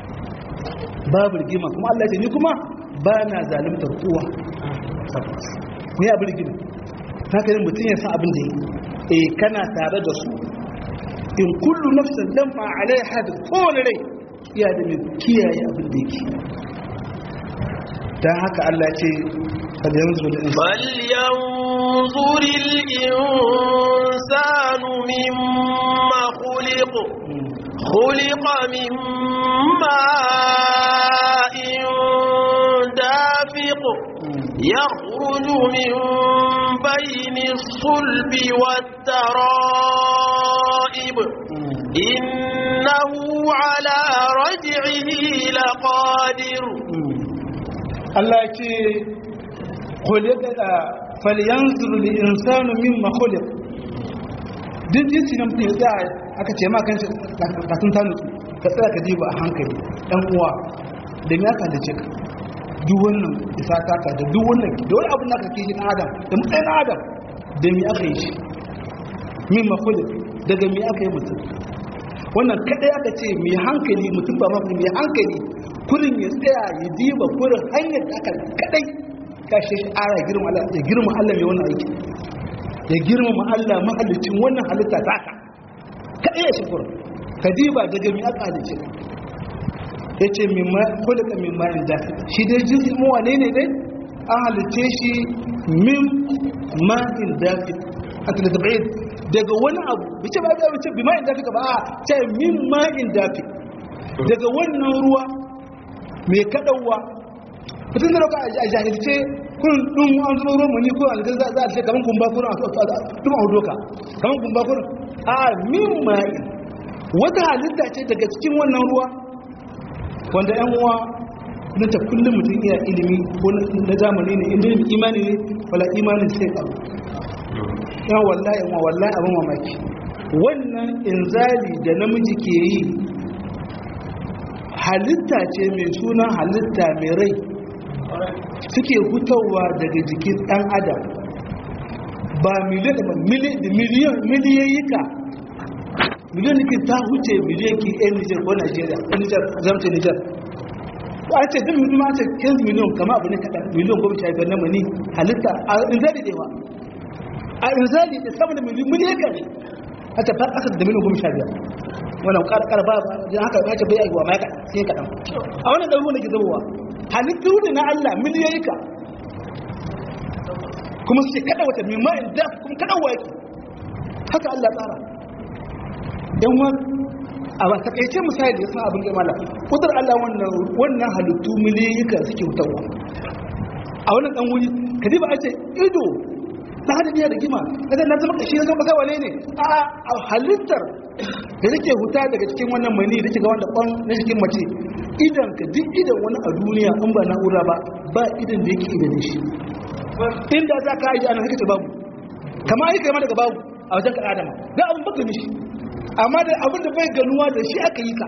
babu rigima kuma Allah ce ni kuma ba na zalimtar kowa ne abin rigima haka yin mutum ya san abin da yi eh kana tare da su in kullu nafsin lamma alai hadin kowane rai iya da mai kiyaye abin da yake don haka Allah ce فلينظر الإنسان مما خلق خلق من ماء دافق يخرج من بين الصلب والترائب إنه على رجعه لقادر Allah ce falyanzuru li insanu mimma khuliq duk jinsi na mutum ya tsaya aka ce ma kan shi kasun ta nutsu ka tsaya ka diba a hankali ɗan uwa da me aka dace ka duk wannan isa taka da duk wannan da wani abin da aka ke shi ɗan adam da matsayin ɗan adam da me aka yi shi mimma khuliq daga me aka yi mutum wannan kadai aka ce mai hankali mutum ba mafi mai hankali kurin ya tsaya ya diba kurin hanyar da aka kadai kashe shi ara ya girma Allah ya girma Allah mai wannan aiki ya girma Allah mahallicin wannan halitta taka kadai ya shi kurin ka diba daga mai aka halicce ya ce kulika min ma'in dafi shi dai jirgin mu wane ne dai an halicce shi min ma'in dafi a tilitabai daga wani abu bice ba da bice bi ma'in dafi ka ba a ce min ma'in dafi daga wannan ruwa mai kaɗauwa fitin da rauka a jahilce kun ɗin an zuba ruwan mani ko algan za a ce kamar kumba kurin a ɗin a doka kamar kumba kurin a min ma'in wata halitta ce daga cikin wannan ruwa wanda yan uwa na ta kullum mutum iya ilimi ko na zamani ne inda imani ne wala imanin sai ƙaru ya wallahi yan wallahi abin mamaki wannan inzali da namiji ke yi halitta ce mai suna halitta mai rai suke hutawa daga jikin ɗan adam ba miliyan da miliyan miliyayyika miliyan da ke ta huce miliyan ki yan nijar ko najeriya yan nijar zamce nijar ko a ce zai miliyan ma ce 15 miliyan kama abu ne kaɗan miliyan goma sha biyar na mani halitta a inzali da yawa a inzali da sama da miliyan miliyan ka ne a ta aka da miliyan goma sha biyar wannan ƙarƙar ba don haka ya ce bai aiwa ma ya kaɗan sai kaɗan a wannan ɗan ruwan da ke zamowa halittu ne na allah miliyan ka kuma suke kaɗa wata mimma in da kuma kaɗa waki haka allah tsara yan wa a ba takaice misali da san abin gamala kudar Allah wannan wannan halittu miliyika suke hutawa a wannan dan wuri kadi ba a ce ido ta hada biya da gima kaga na zama kashi na zama kai wane ne a a halittar da take huta daga cikin wannan mani da ga wanda kwan na cikin mace idan ka duk idan wani a duniya in ba na'ura ba ba idan da yake idan shi inda za ka yi ana haka babu kama yi kai ma daga babu a wajen ka adama dan abin baka nishi amma da abin da bai ganuwa da shi aka yi ka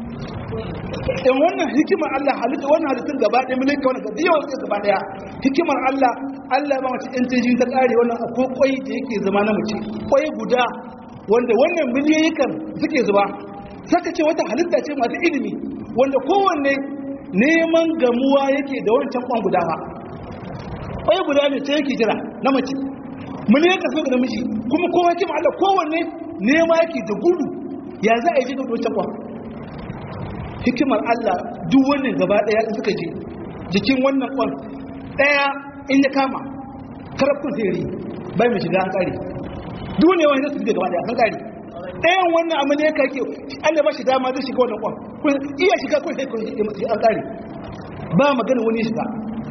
in wannan hikimar Allah halitta wannan halittun gaba ɗaya milika wannan gaba yawan suka gaba ɗaya hikimar Allah Allah ba mace ɗan teji ta ƙare wannan akwai ƙwai da yake zama na mace ƙwai guda wanda wannan miliyoyikan suke zuba saka ce wata halitta ce masu ilimi wanda kowanne neman gamuwa yake da wancan ƙwan guda ba ƙwai guda ne ce yake jira na mace miliyoyikan suka da miji kuma kowa hikimar Allah kowanne nema yake da gudu ya za a yi jikin wancan kwan hikimar Allah duk wannan gaba daya in suka je jikin wannan kwan daya in ya kama karafin zai bai mai shiga an kare duk ne wani su gaba daya an kare ɗayan wannan amma ne kake Allah ba shi dama zai shiga wannan kwan kun iya shiga kun sai kun an kare ba magana wani shiga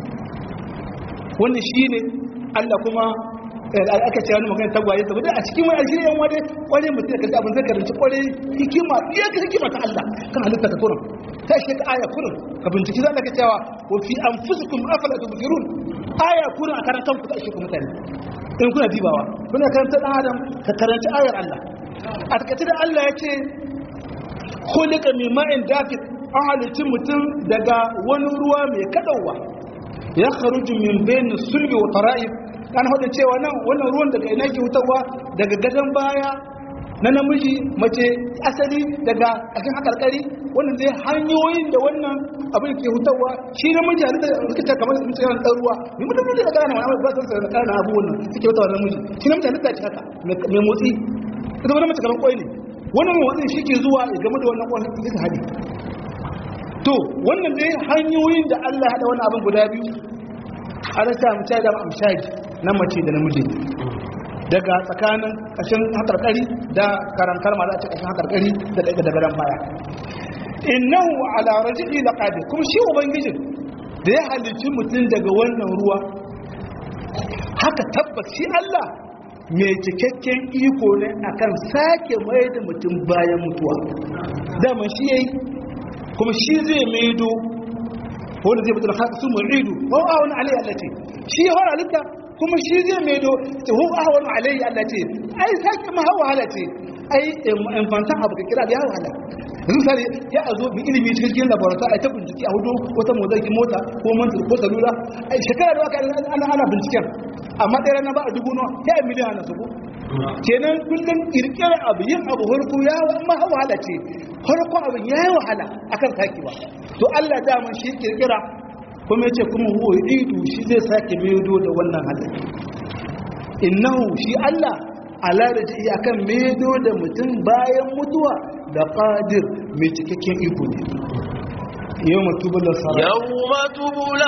wannan shine Allah kuma aka ce wani magana tagwaye saboda a cikin wani alshiri yan wade kware mutum ka abin zai karanci kware hikima iya ka hikima ta Allah kan halitta ta kurin ta shi ka aya kurin ka binciki za ka cewa wa fi anfusikum afala tubsirun aya kurin a karantar ku ta shi mutane in kuna dibawa kuna karanta dan adam ka karanci ayar Allah a takaice da Allah ya ce khuliqa min ma'in dafiq an halicci mutum daga wani ruwa mai kadawa ya kharuju min bayni sulbi wa tara'ib an hudu cewa nan wannan ruwan daga ina ke hutawa daga gadon baya na namiji mace asali daga ƙashin hakarkari wannan zai hanyoyin da wannan abin ke hutawa shi namiji halitta rikita kamar su mutum ɗan ruwa mai mutum ne da gane wani ba san sa kana abu wannan suke hutawa namiji shi namiji halitta ce haka mai motsi ita wani mace kamar kwai ne wannan mai motsi shi ke zuwa ya game da wannan kwan suka haɗe to wannan dai hanyoyin da Allah ya haɗa wannan abin guda biyu ana sa mu da amshadi na mace da namiji daga tsakanin ƙashin hakarkari da karantar ma za ta ƙashin hakarkari da daga daga ran baya innahu ala rajuli laqadir kuma shi ubangijin da ya halicci mutum daga wannan ruwa haka tabbas shi Allah mai cikakken iko ne akan sake mai da mutum bayan mutuwa dama shi yayi kuma shi zai maido wanda zai mutu da haka su muridu wa wani alayhi Allah ce shi ya fara halitta kuma shi zai maido ta hu ahwanu alayhi Allah ce ai sake ma hawa hala ce ai infantan abu ka kira da yawa hala yanzu sare ya a zo bi ilimi cikin laboratoire ai ta bincike a hudu wata motsa mota ko mantar ko salula ai shekara da waka ana ana binciken amma ɗaya rana ba a dubu nawa ya yi miliyan na su kenan kullum kirkirar abu yin abu harko ya ma wahala ce harko abu ya yi wahala akan sakewa to Allah dama shi kirkira kuma yace kuma huwa idu shi zai sake maido da wannan halin innahu shi Allah ala da ji akan maido da mutum bayan mutuwa da qadir mai cikakken iko ne yau matubula sarai يوم تبلى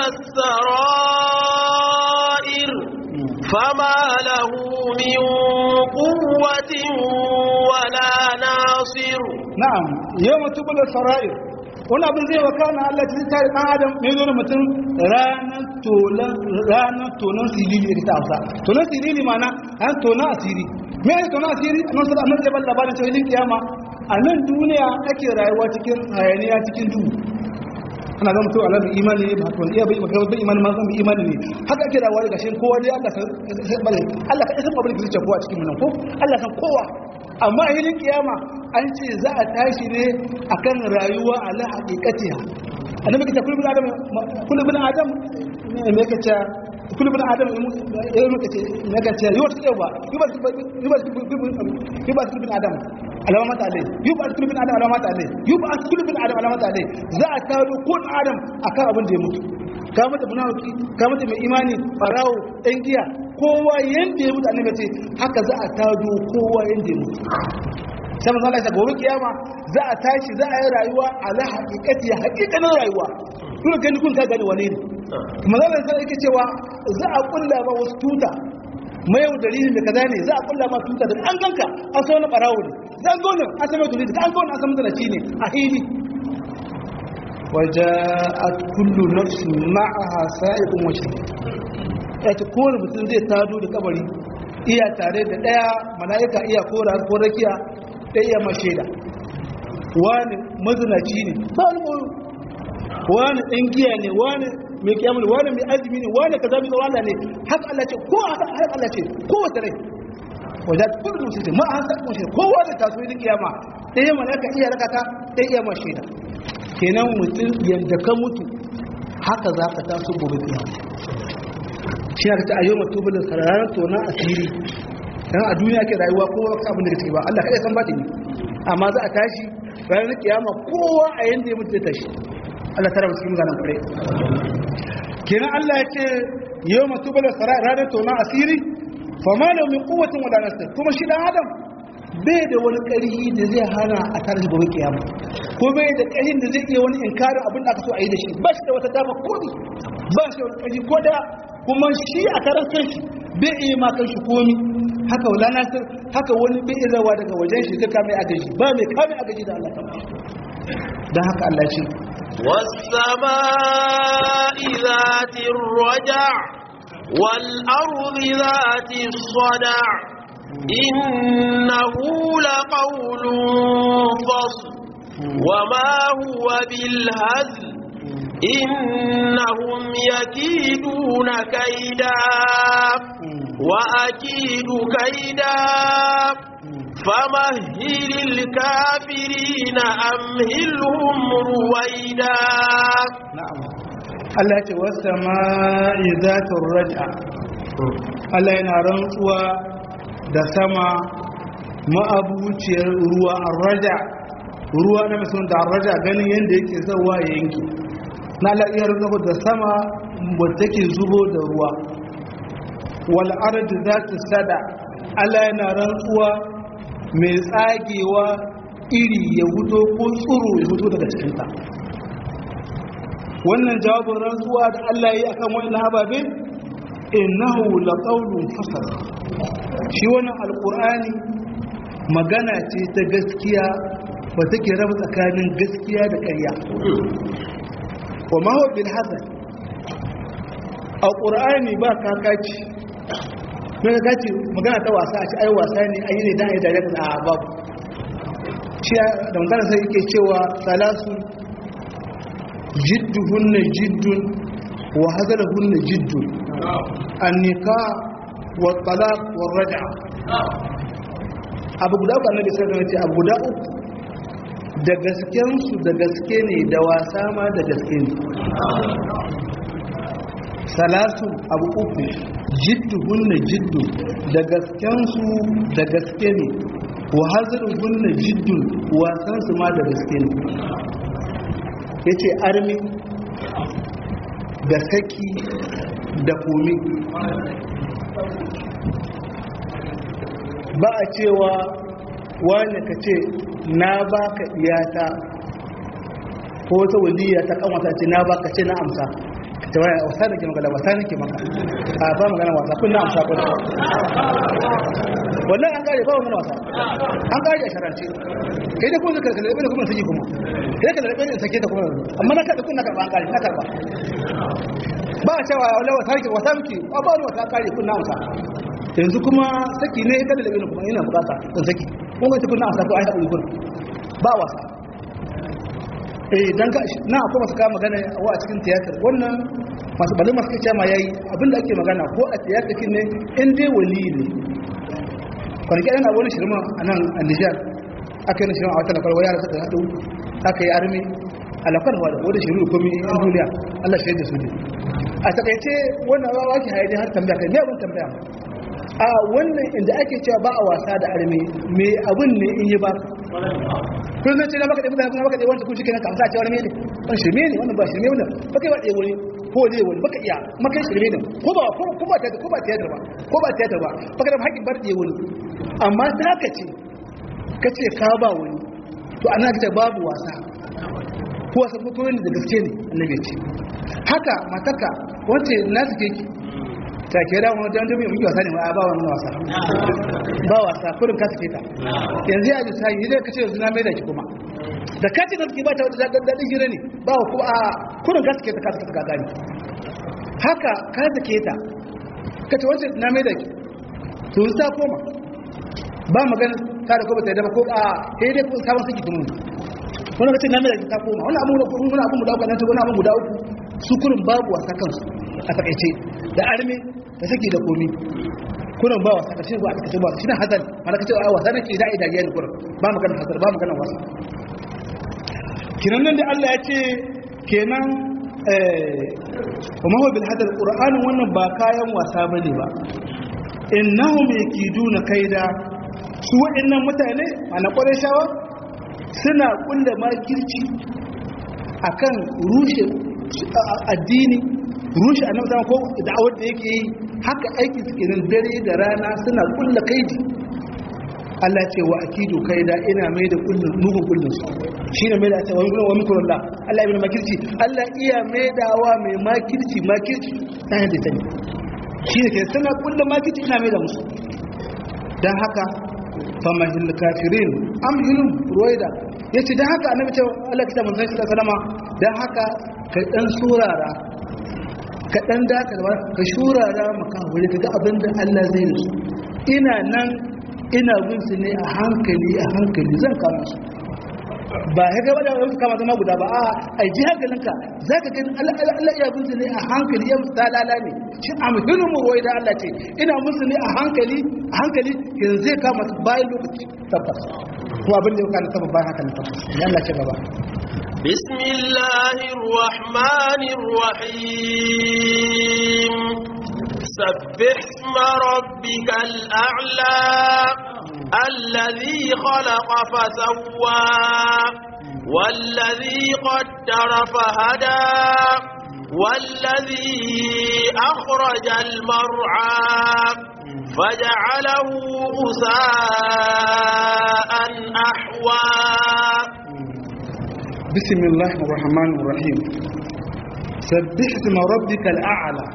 السرائر فما له من قوة ولا ناصر na'am yau matubula sarai wani abin zai wakana Allah ta tare dan adam mai zo da mutum ranar tolan ranar tonon sirili ita hausa tonon sirili mana an tona asiri me ne tona asiri a nan sai annabi ya balla labarin cewa kiyama a nan duniya ake rayuwa cikin hayaniya cikin duhu ana ga mutum alamun imani ne ba wani iya bai maka bai imani ma zan imani ne haka ake da wani gashin kowa dai Allah san bare Allah ka san babin da kowa cikin mun ko Allah san kowa amma a hilin kiyama an ce za a tashi ne akan rayuwa ala haqiqatiha annabi kace kullu bin adam kullu bin adam me kace kullu bin adam ya yi kace me kace yi wata yawa yi ba yi ba yi ba kullu bin adam alamat alai yi ba kullu bin adam alamat alai yi ba kullu bin adam alamat alai za a taro kun adam akan abin da ya mutu ka mata munafiki ka mata mai imani farawo ɗan giya kowa yanda ya mutu annabi ce haka za a tado kowa yanda ya mutu sai manzo Allah ya gobe kiyama za a tashi za a yi rayuwa ala haqiqati haqiqanin rayuwa kuma gani kun ka gani wane ne manzo Allah sai yake cewa za a kulla ba wasu tuta mai yau dalilin da kaza ne za a kulla ma tuta da an ganka an so na barawo ne za an gona an san dalilin da an gona an san mutalaci ne a hili وجاءت كل نفس معها سائق وشهيد yace kowane mutum zai tado da kabari iya tare da daya mala'ika iya kora ko rakiya da iya mashaida wani mazinaci ne ba wani koyo wani ɗan giya ne wani mai kiyamul wani mai azumi ne wani kaza mai tsawala ne haka Allah ce ko haka Allah ce ko wata rai wajen kullum mutum ce ma an sa kuma shi kowa da taso yin kiyama ɗaya mala'ika iya rakata ɗaya iya mashaida kenan mutum yadda ka mutu haka za ka taso gobe kiyama shi aka ce a yau mutu bulin sararin tonon asiri dan a duniya ke rayuwa kowa ka abin da ka ba Allah kaɗai san ba ne amma za a tashi ranar kiyama kowa a yanda ya mutu zai tashi Allah tara musu cikin ganin kure kenan Allah ya ce yau mutu bulin sararin ranar tonon asiri fa ma da min kuwatin wala nasir kuma shi dan adam bai da wani ƙarfi da zai hana a tare da gobe kiyama ko bai da ƙarfin da zai iya wani inkarin abin da aka so a yi da shi ba shi da wata dama komi ba shi da wani ƙarfi ko da kuma shi a karan kanshi bai iya ma kanshi komi haka wala nasir haka wani bai iya zawa daga wajen shi ka kame agaji ba mai kame agaji da Allah kama dan haka Allah ce والسماء ذات الرجع والأرض ذات الصدع إنه لقول فصل وما هو بالهزل إنهم يكيدون كيدا وأكيد كيدا فمهل الكافرين أمهلهم رويدا na'am Allah ce wasa ma'i zatun raja Allah yana rantsuwa da sama ma'abuciyar ruwa a raja ruwa na musamman da raja ganin yadda yake zauwa ya yanki na Allah iya rantsuwa da sama wadda take zubo da ruwa wal ardi zatu sada Allah yana rantsuwa mai tsagewa iri ya huto ko tsuro ya huto daga cikinta wannan jawabin rantsuwa da Allah ya yi akan wannan ababe innahu laqawlun fasal shi wannan alqur'ani magana ce ta gaskiya ba take raba tsakanin gaskiya da ƙarya wa ma huwa bil hasan alqur'ani ba kakaci me kakaci magana ta wasa a ci ai wasa ne ai ne dan ai da a babu shi da magana sai yake cewa salasu جدهن جد وهزلهن جد النكاح والطلاق والرجعة abu guda uku annabi sai da ce abu guda uku da gasken su da gaske ne da wasa ma da gaske ne salasu abu uku jidduhunna jiddu da gaskensu da gaske ne wa haziruhunna jiddun wasansu ma da gaske ne ya ce armi da saki da komi ba a cewa wani ka ce na baka iyata ko wata waliya ta kanwata ce na baka ce na amsa ka ce waya wasa nake maka da wasa nake maka a ba magana wasa kun na amsa kun wallahi an kare ba magana wasa an kare a sharance kai da kuma zaka kalli da kuma saki kuma kai ka kalli da sake ta kuma amma na kada kun na karba an kare na karba ba a cewa wallahi wasa nake wasa miki ba ba wasa kare kun na amsa yanzu kuma saki ne kada da kuma ina bukata kun saki kun ga kun na amsa ko ai hakuri kun ba wasa eh dan ka na akwai masu kama magana wa a cikin tiyatar wannan masu balin masu kai ma yayi abinda ake magana ko a tiyatar kin ne in dai wali ne kwanaki ana wani shirma a nan a Nijar aka yi shirma a wata lakwar yara suka haɗu aka yi armi alakwar wadda wadda shiru da komi yan duniya Allah shaida su ne a takaice wannan rawa ke haide har tambaya kai me abin tambaya a wannan inda ake cewa ba a wasa da armi me abin ne in yi baka kun zan ce na baka ɗaya mutane baka ɗaya wanda kun shi kenan kamsa a cewar mene wani shirme ne wannan ba shirme wannan baka yi ba ɗaya wani ko ne wani baka iya makai shirme ne ko ba ko ba tiyatar ko ba tiyatar ba ko ba tiyatar ba baka da haƙƙin bar ɗaya wani amma ta haka ce ka ce ka ba wani to ana ka ce babu wasa ko wasa ko koyon da gaske ne annabi ce haka mataka wace na suke ki ta ke da wani dan dubi mun wasa ne ba ba wani wasa ba wasa kurin ka take ta yanzu ya ji sai idan ka ce yanzu na mai da ki kuma da ka ce gaske ba ta da dadin hira ne ba ku a kurin ka take ta ka take gani haka ka take ta ka ce wace na mai da ki to ta koma ba magana ta da kuma ta da ko a sai dai kun sabon saki kuma wani ka ce na mai da ki ta koma wani abu wani abu guda uku nan wani abu guda uku su kurin babu wasa kansu a takaice da arme da saki da komi kurin ba wasa kace ba a takaice ba shi ne hazal mana kace a wasa nake da idaje ne kurin ba magana hazal ba magana wasa kinan nan da Allah ya ce kenan eh kuma huwa bil hadal qur'an wannan ba kayan wasa bane ba innahum yakiduna kaida su wa'annan mutane ana shawa suna kulle makirci akan rushe addini rushe annabi sama ko da'awar da yake yi haka aiki suke nan dare da rana suna kulla kaidi Allah ce wa akidu kaida ina mai da kullun mugun kullun su shine mai da ta wani wa mikrullah Allah ibn makirci Allah iya mai dawa mai makirci makirci ta yadda ta ne shine ke suna kulla makirci ina mai da musu dan haka famahil kafirin amhilum ruwaida yace dan haka annabi ce Allah kita manzon sallallahu alaihi wasallam dan haka ka dan surara ka dan dakarwa ka shurara maka wuri kaga abinda Allah zai yi su ina nan ina bin su ne a hankali a hankali zan kama su ba ya gaba da wani kama zama guda ba a ai ji hankalinka za ka gani Allah iya bin su ne a hankali ya musu talala ne shi a muhimmin mu da Allah ce ina musu ne a hankali a hankali yanzu zai kama su bayan lokaci tabbas ko abin da ya kana tabbas bayan haka ne tabbas ya Allah ce gaba بسم الله الرحمن الرحيم سبح اسم ربك الأعلى الذي خلق فسوى والذي قدر فهدى والذي أخرج المرعى فجعله غثاء أحوى بسم الله الرحمن الرحيم سبح اسم ربك الأعلى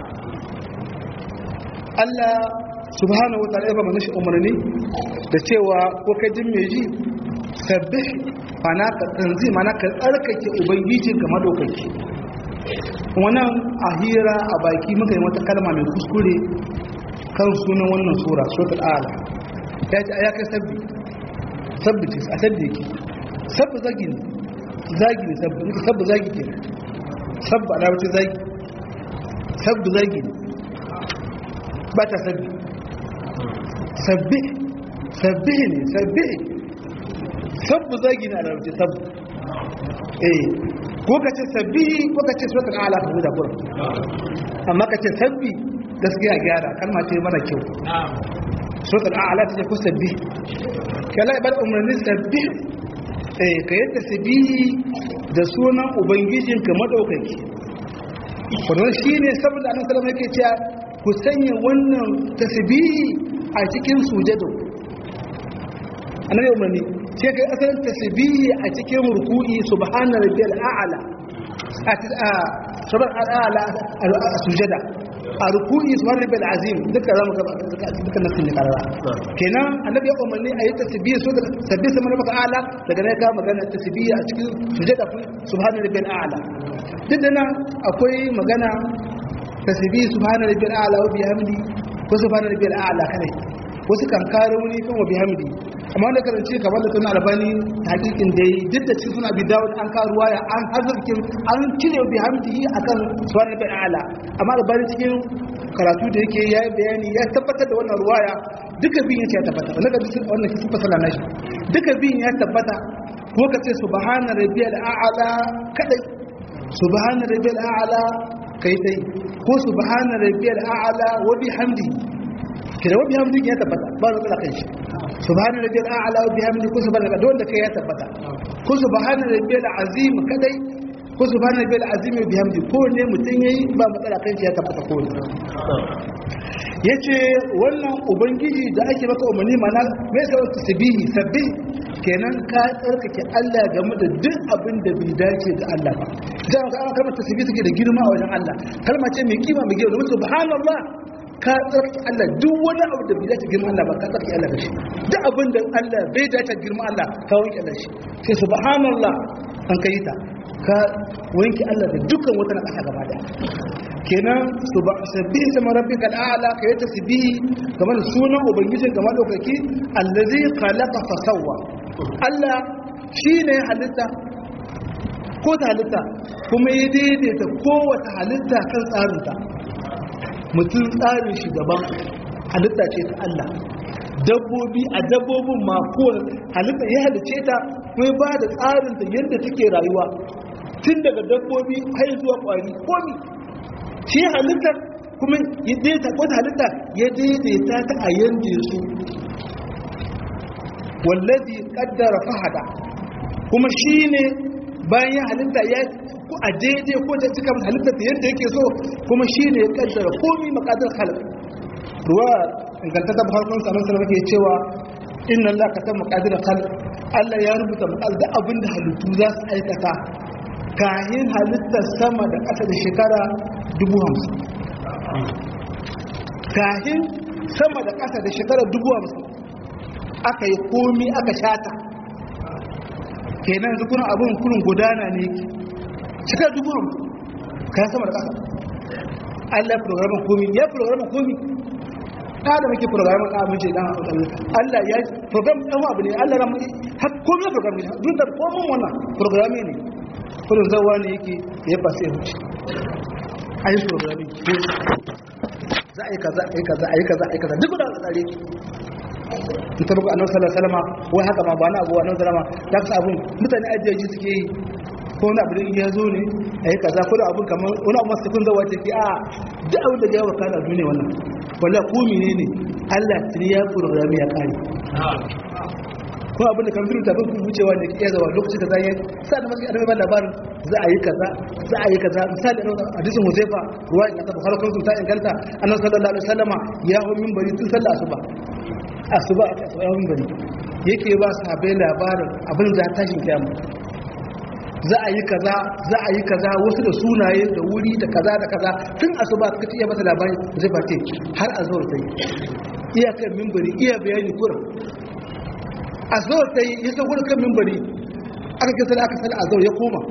Allah subhanahu wa ta'ala ya ba shi umarni da cewa ko ka jin mai ji sabbih mana ka tanzi mana ka tsarkake ubangijin ka madaukaki wannan a hira a baki muka yi wata kalma mai kuskure kan sunan wannan sura suratul ala ya ce ya kai sabbi sabbi ce a sabbi yake sabbi zagi ne zagi ne sabbi sabbi zagi ke sabbi ala wace zagi sabbi zagi ne ba ta sabbi sabbi sabbi ne sabbi sabbi zagi ne a larabci sabbi eh ko ka ce sabbi ko ka ce suratul ala ka huda kurum amma ka ce sabbi gaskiya gyara kalma ce mara kyau suratul a'la ta ce ku sabbi kala ibad umarni sabbi eh ka yi tasbihi da sunan ubangijinka madaukaki wannan shine saboda annabi sallallahu alaihi wasallam yake cewa ku sanya wannan tasbihi a cikin sujado annabi umarni sai kai asalin tasbihi a cikin ruku'i subhana rabbiyal a'la a subhana a'la a sujada a ruku'i subhana rabbiyal azim duka zamu ga duka nasin ne karara kenan annabi ya umarni a yi tasbihi so da tasbihi sama maka a'la daga ne ka magana tasbihi a cikin sujada subhana rabbiyal a'la duk da nan akwai magana tasbihi subhana rabbiyal a'la wa bihamdi ko subhana rabbiyal a'la kadai wasu kan kare wani kan wa bihamdi amma da karanci kamar da suna albani hakikin da yi duk da cikin suna bi dawo an karuwa ya an hazarkin an cire bihamdi akan subhana rabbiyal a'la amma albani cikin karatu da yake ya bayani ya tabbatar da wannan ruwaya duka biyun ya tabbata wannan ga wannan kisan fasala na shi duka biyun ya tabbata ko ka ce subhana rabbiyal a'la kadai subhana rabbiyal a'la kai dai ko subhana rabbiyal a'la wa bihamdi kira wa bihamdi ya tabbata ba da kala kai shi subhana rabbiyal a'la wa bihamdi ko subhana rabbiyal wanda kai ya tabbata ko subhana rabbiyal azim kadai ko subhana rabbiyal azim wa bihamdi ko ne mutun yayi ba matsala kai shi ya tabbata ko ne yace wannan ubangiji da ake maka umarni mana mai sai wata sabihi sabbi kenan ka tsarkake Allah game da duk abin da bai dace da Allah ba dan ka aka kalmar tasbihi take da girma a wajen Allah kalma ce mai kima mai girma subhanallah ka tsarki Allah duk wani abu da bai dace girma Allah ba ka tsarki Allah da shi duk abin da Allah bai dace girma Allah ka wanke Allah shi sai subhanallah an kai ta ka wanke Allah da dukkan wata na kasa gaba daya kenan sabbihi sama rabbika al'ala ka yi tasbihi kamar sunan ubangijin kamar daukaki allazi khalaqa fa sawwa Allah shine halitta ko ta halitta kuma ya daidaita kowace halitta kan tsarinta mutum tsarin shi daban halitta ce ta Allah dabbobi a dabbobin ma kowane halitta ya halice ta kuma ba da tsarin ta yadda take rayuwa tun daga dabbobi har zuwa kwari komi shi halittar kuma ya daidaita ko ta halitta ya daidaita ta a yanda su wallazi qaddara fahada kuma shine bayan ya halitta ya ko a daidai ko da cika halitta ta yadda yake so kuma shine ya kaddara komai makadar khalq ruwa ingantata farkon sanan sanan ke cewa inna Allah katam maqadir khalq Allah ya rubuta maqadir abinda halittu za su aikata kahin halittar sama da ƙasa da shekara dubu hamsin kahin sama da ƙasa da shekara dubu hamsin aka yi komi aka shata kenan zukunan abin kurin gudana ne shekara dubu hamsin kayan sama da ƙasa allah ya programin komi ya programin komi ta da muke programin abin ce dan allah ya program ɗan abu ne allah ramu har komi ya programin duk da komin wannan programi ne kudin zawa ne yake ya fasa ya wuce a yi programin za a yi kaza a yi kaza a yi kaza a yi kaza duk da tsare in ta buga annabi sallallahu alaihi wasallam wai haka ma ba na abu annabi sallallahu alaihi wasallam da ka abun mutane ajiyaji suke yi ko wani abu da ya zo ne a yi kaza ko da abun kamar wani abu masu kun zawa take a duk abin da ya waka da duniya wannan wala ko menene Allah tuni ya programi ya kare ko abin da kamfani ta bin wucewa ne ke zawa lokacin da zai sa da masu annabi labarin za a yi kaza za a yi kaza misali a hadisin Huzaifa ruwa in ta bukhari kun ta inganta annabi sallallahu alaihi wasallama ya hu minbari tun sallah asuba asuba aka asuba ya minbari yake ba sahabbai labarin abin da tashin kiyama za a yi kaza za a yi kaza wasu da sunaye da wuri da kaza da kaza tun asuba suka iya masa labari zai face har a zuwa sai iyakar minbari iya bayani kurin a zuwa sai ya sauko da kan mimbari aka kisa da aka sala a zuwa ya koma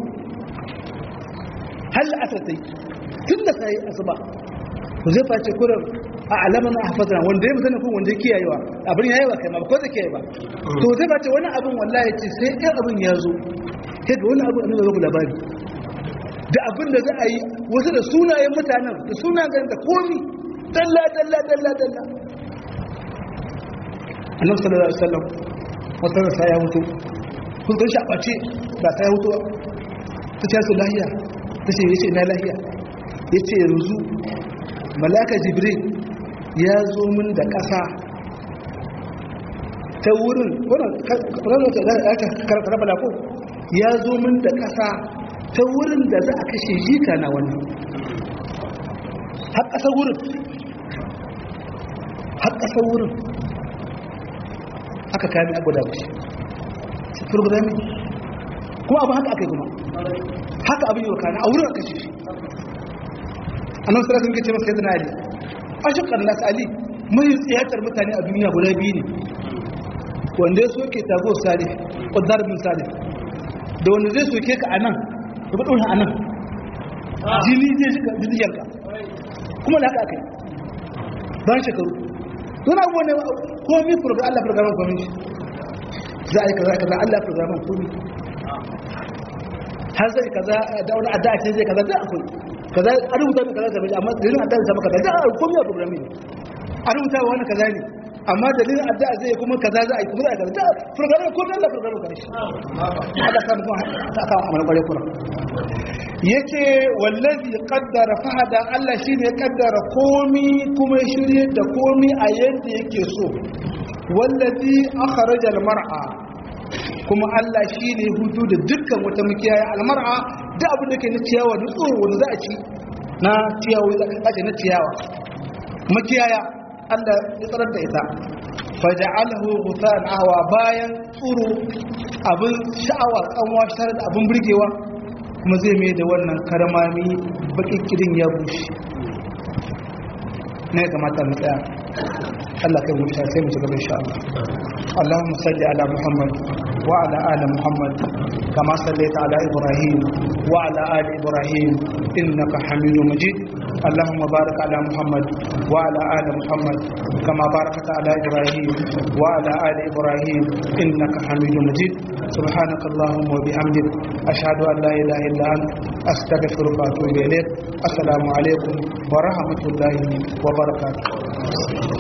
hal asar sai tun da sai asuba ku zai face kurin a alaman a hafazana wanda ya mutane kun wanda ya kiyayewa abin ya yi wa kai ma ko da kiyaye ba to zai face wani abin wallahi ce sai ɗan abin ya zo sai ga wani abin annabi ku labari da abin da za a yi wasu da sunayen mutanen da sunayen da komi dalla dalla dalla dalla annabi sallallahu alaihi wasallam wata rasa ya mutu kun kan shaɓace ba ta ya mutu ta ce su lahiya ta ce yace na lahiya ya ce yanzu malaka jibril ya zo min da ƙasa ta wurin wannan karabala ko ya zo min da ƙasa ta wurin da za a kashe jika na wani har ƙasa wurin har ƙasa wurin aka kami abu da shi programming kuma abu haka aka yi kuma haka abin yi wa kana a wurin aka kashe shi annan sarrafa sun kace masa yadda na ali ashiqan nas ali mai tsiyatar mutane a duniya guda biyu ne wanda ya soke tago salih qadar bin salih da wanda zai soke ka anan da ba dole anan jini zai shiga jijiyanka kuma da haka akai ban shekaru don abubuwan ne komi program Allah programan komi shi za a yi kaza kaza Allah programan komi har zai kaza da wani adda ce zai kaza da akwai kaza a rubuta mai kaza zama amma dalilin adda zama kaza da komi a programi ne a rubuta wani kaza ne amma dalilin adda zai kuma kaza za a yi kuma za a kaza da programan komi Allah programan komi shi haka samu kuma ta kawo amalin kwarai kuma yace wallazi qaddara fahada Allah shine ya kaddara komi kuma ya shirye da komi a yadda yake so wallazi akhraja almar'a kuma Allah shine hutu da dukkan wata makiyaya almar'a da abin da ke na ciyawa da tsoro wanda za a ci na ciyawa za na ciyawa makiyaya Allah ya tsarar da ita faja'alahu ghuthan ahwa bayan tsoro abin sha'awa kanwa shar da abin burgewa kuma zai mai da wannan karmami bakin kirin ya bushe ne kamata mu tsaya Allah kai mutu sai mu ci gaba insha Allah Allahumma salli ala Muhammad wa ala ali Muhammad kama sallaita ala Ibrahim wa ala ali Ibrahim innaka Hamidum Majid اللهم بارك على محمد وعلى آل محمد كما باركت على إبراهيم وعلى آل إبراهيم إنك حميد مجيد سبحانك اللهم وبحمدك أشهد أن لا إله إلا أنت أستغفرك وأتوب إليك السلام عليكم ورحمة الله وبركاته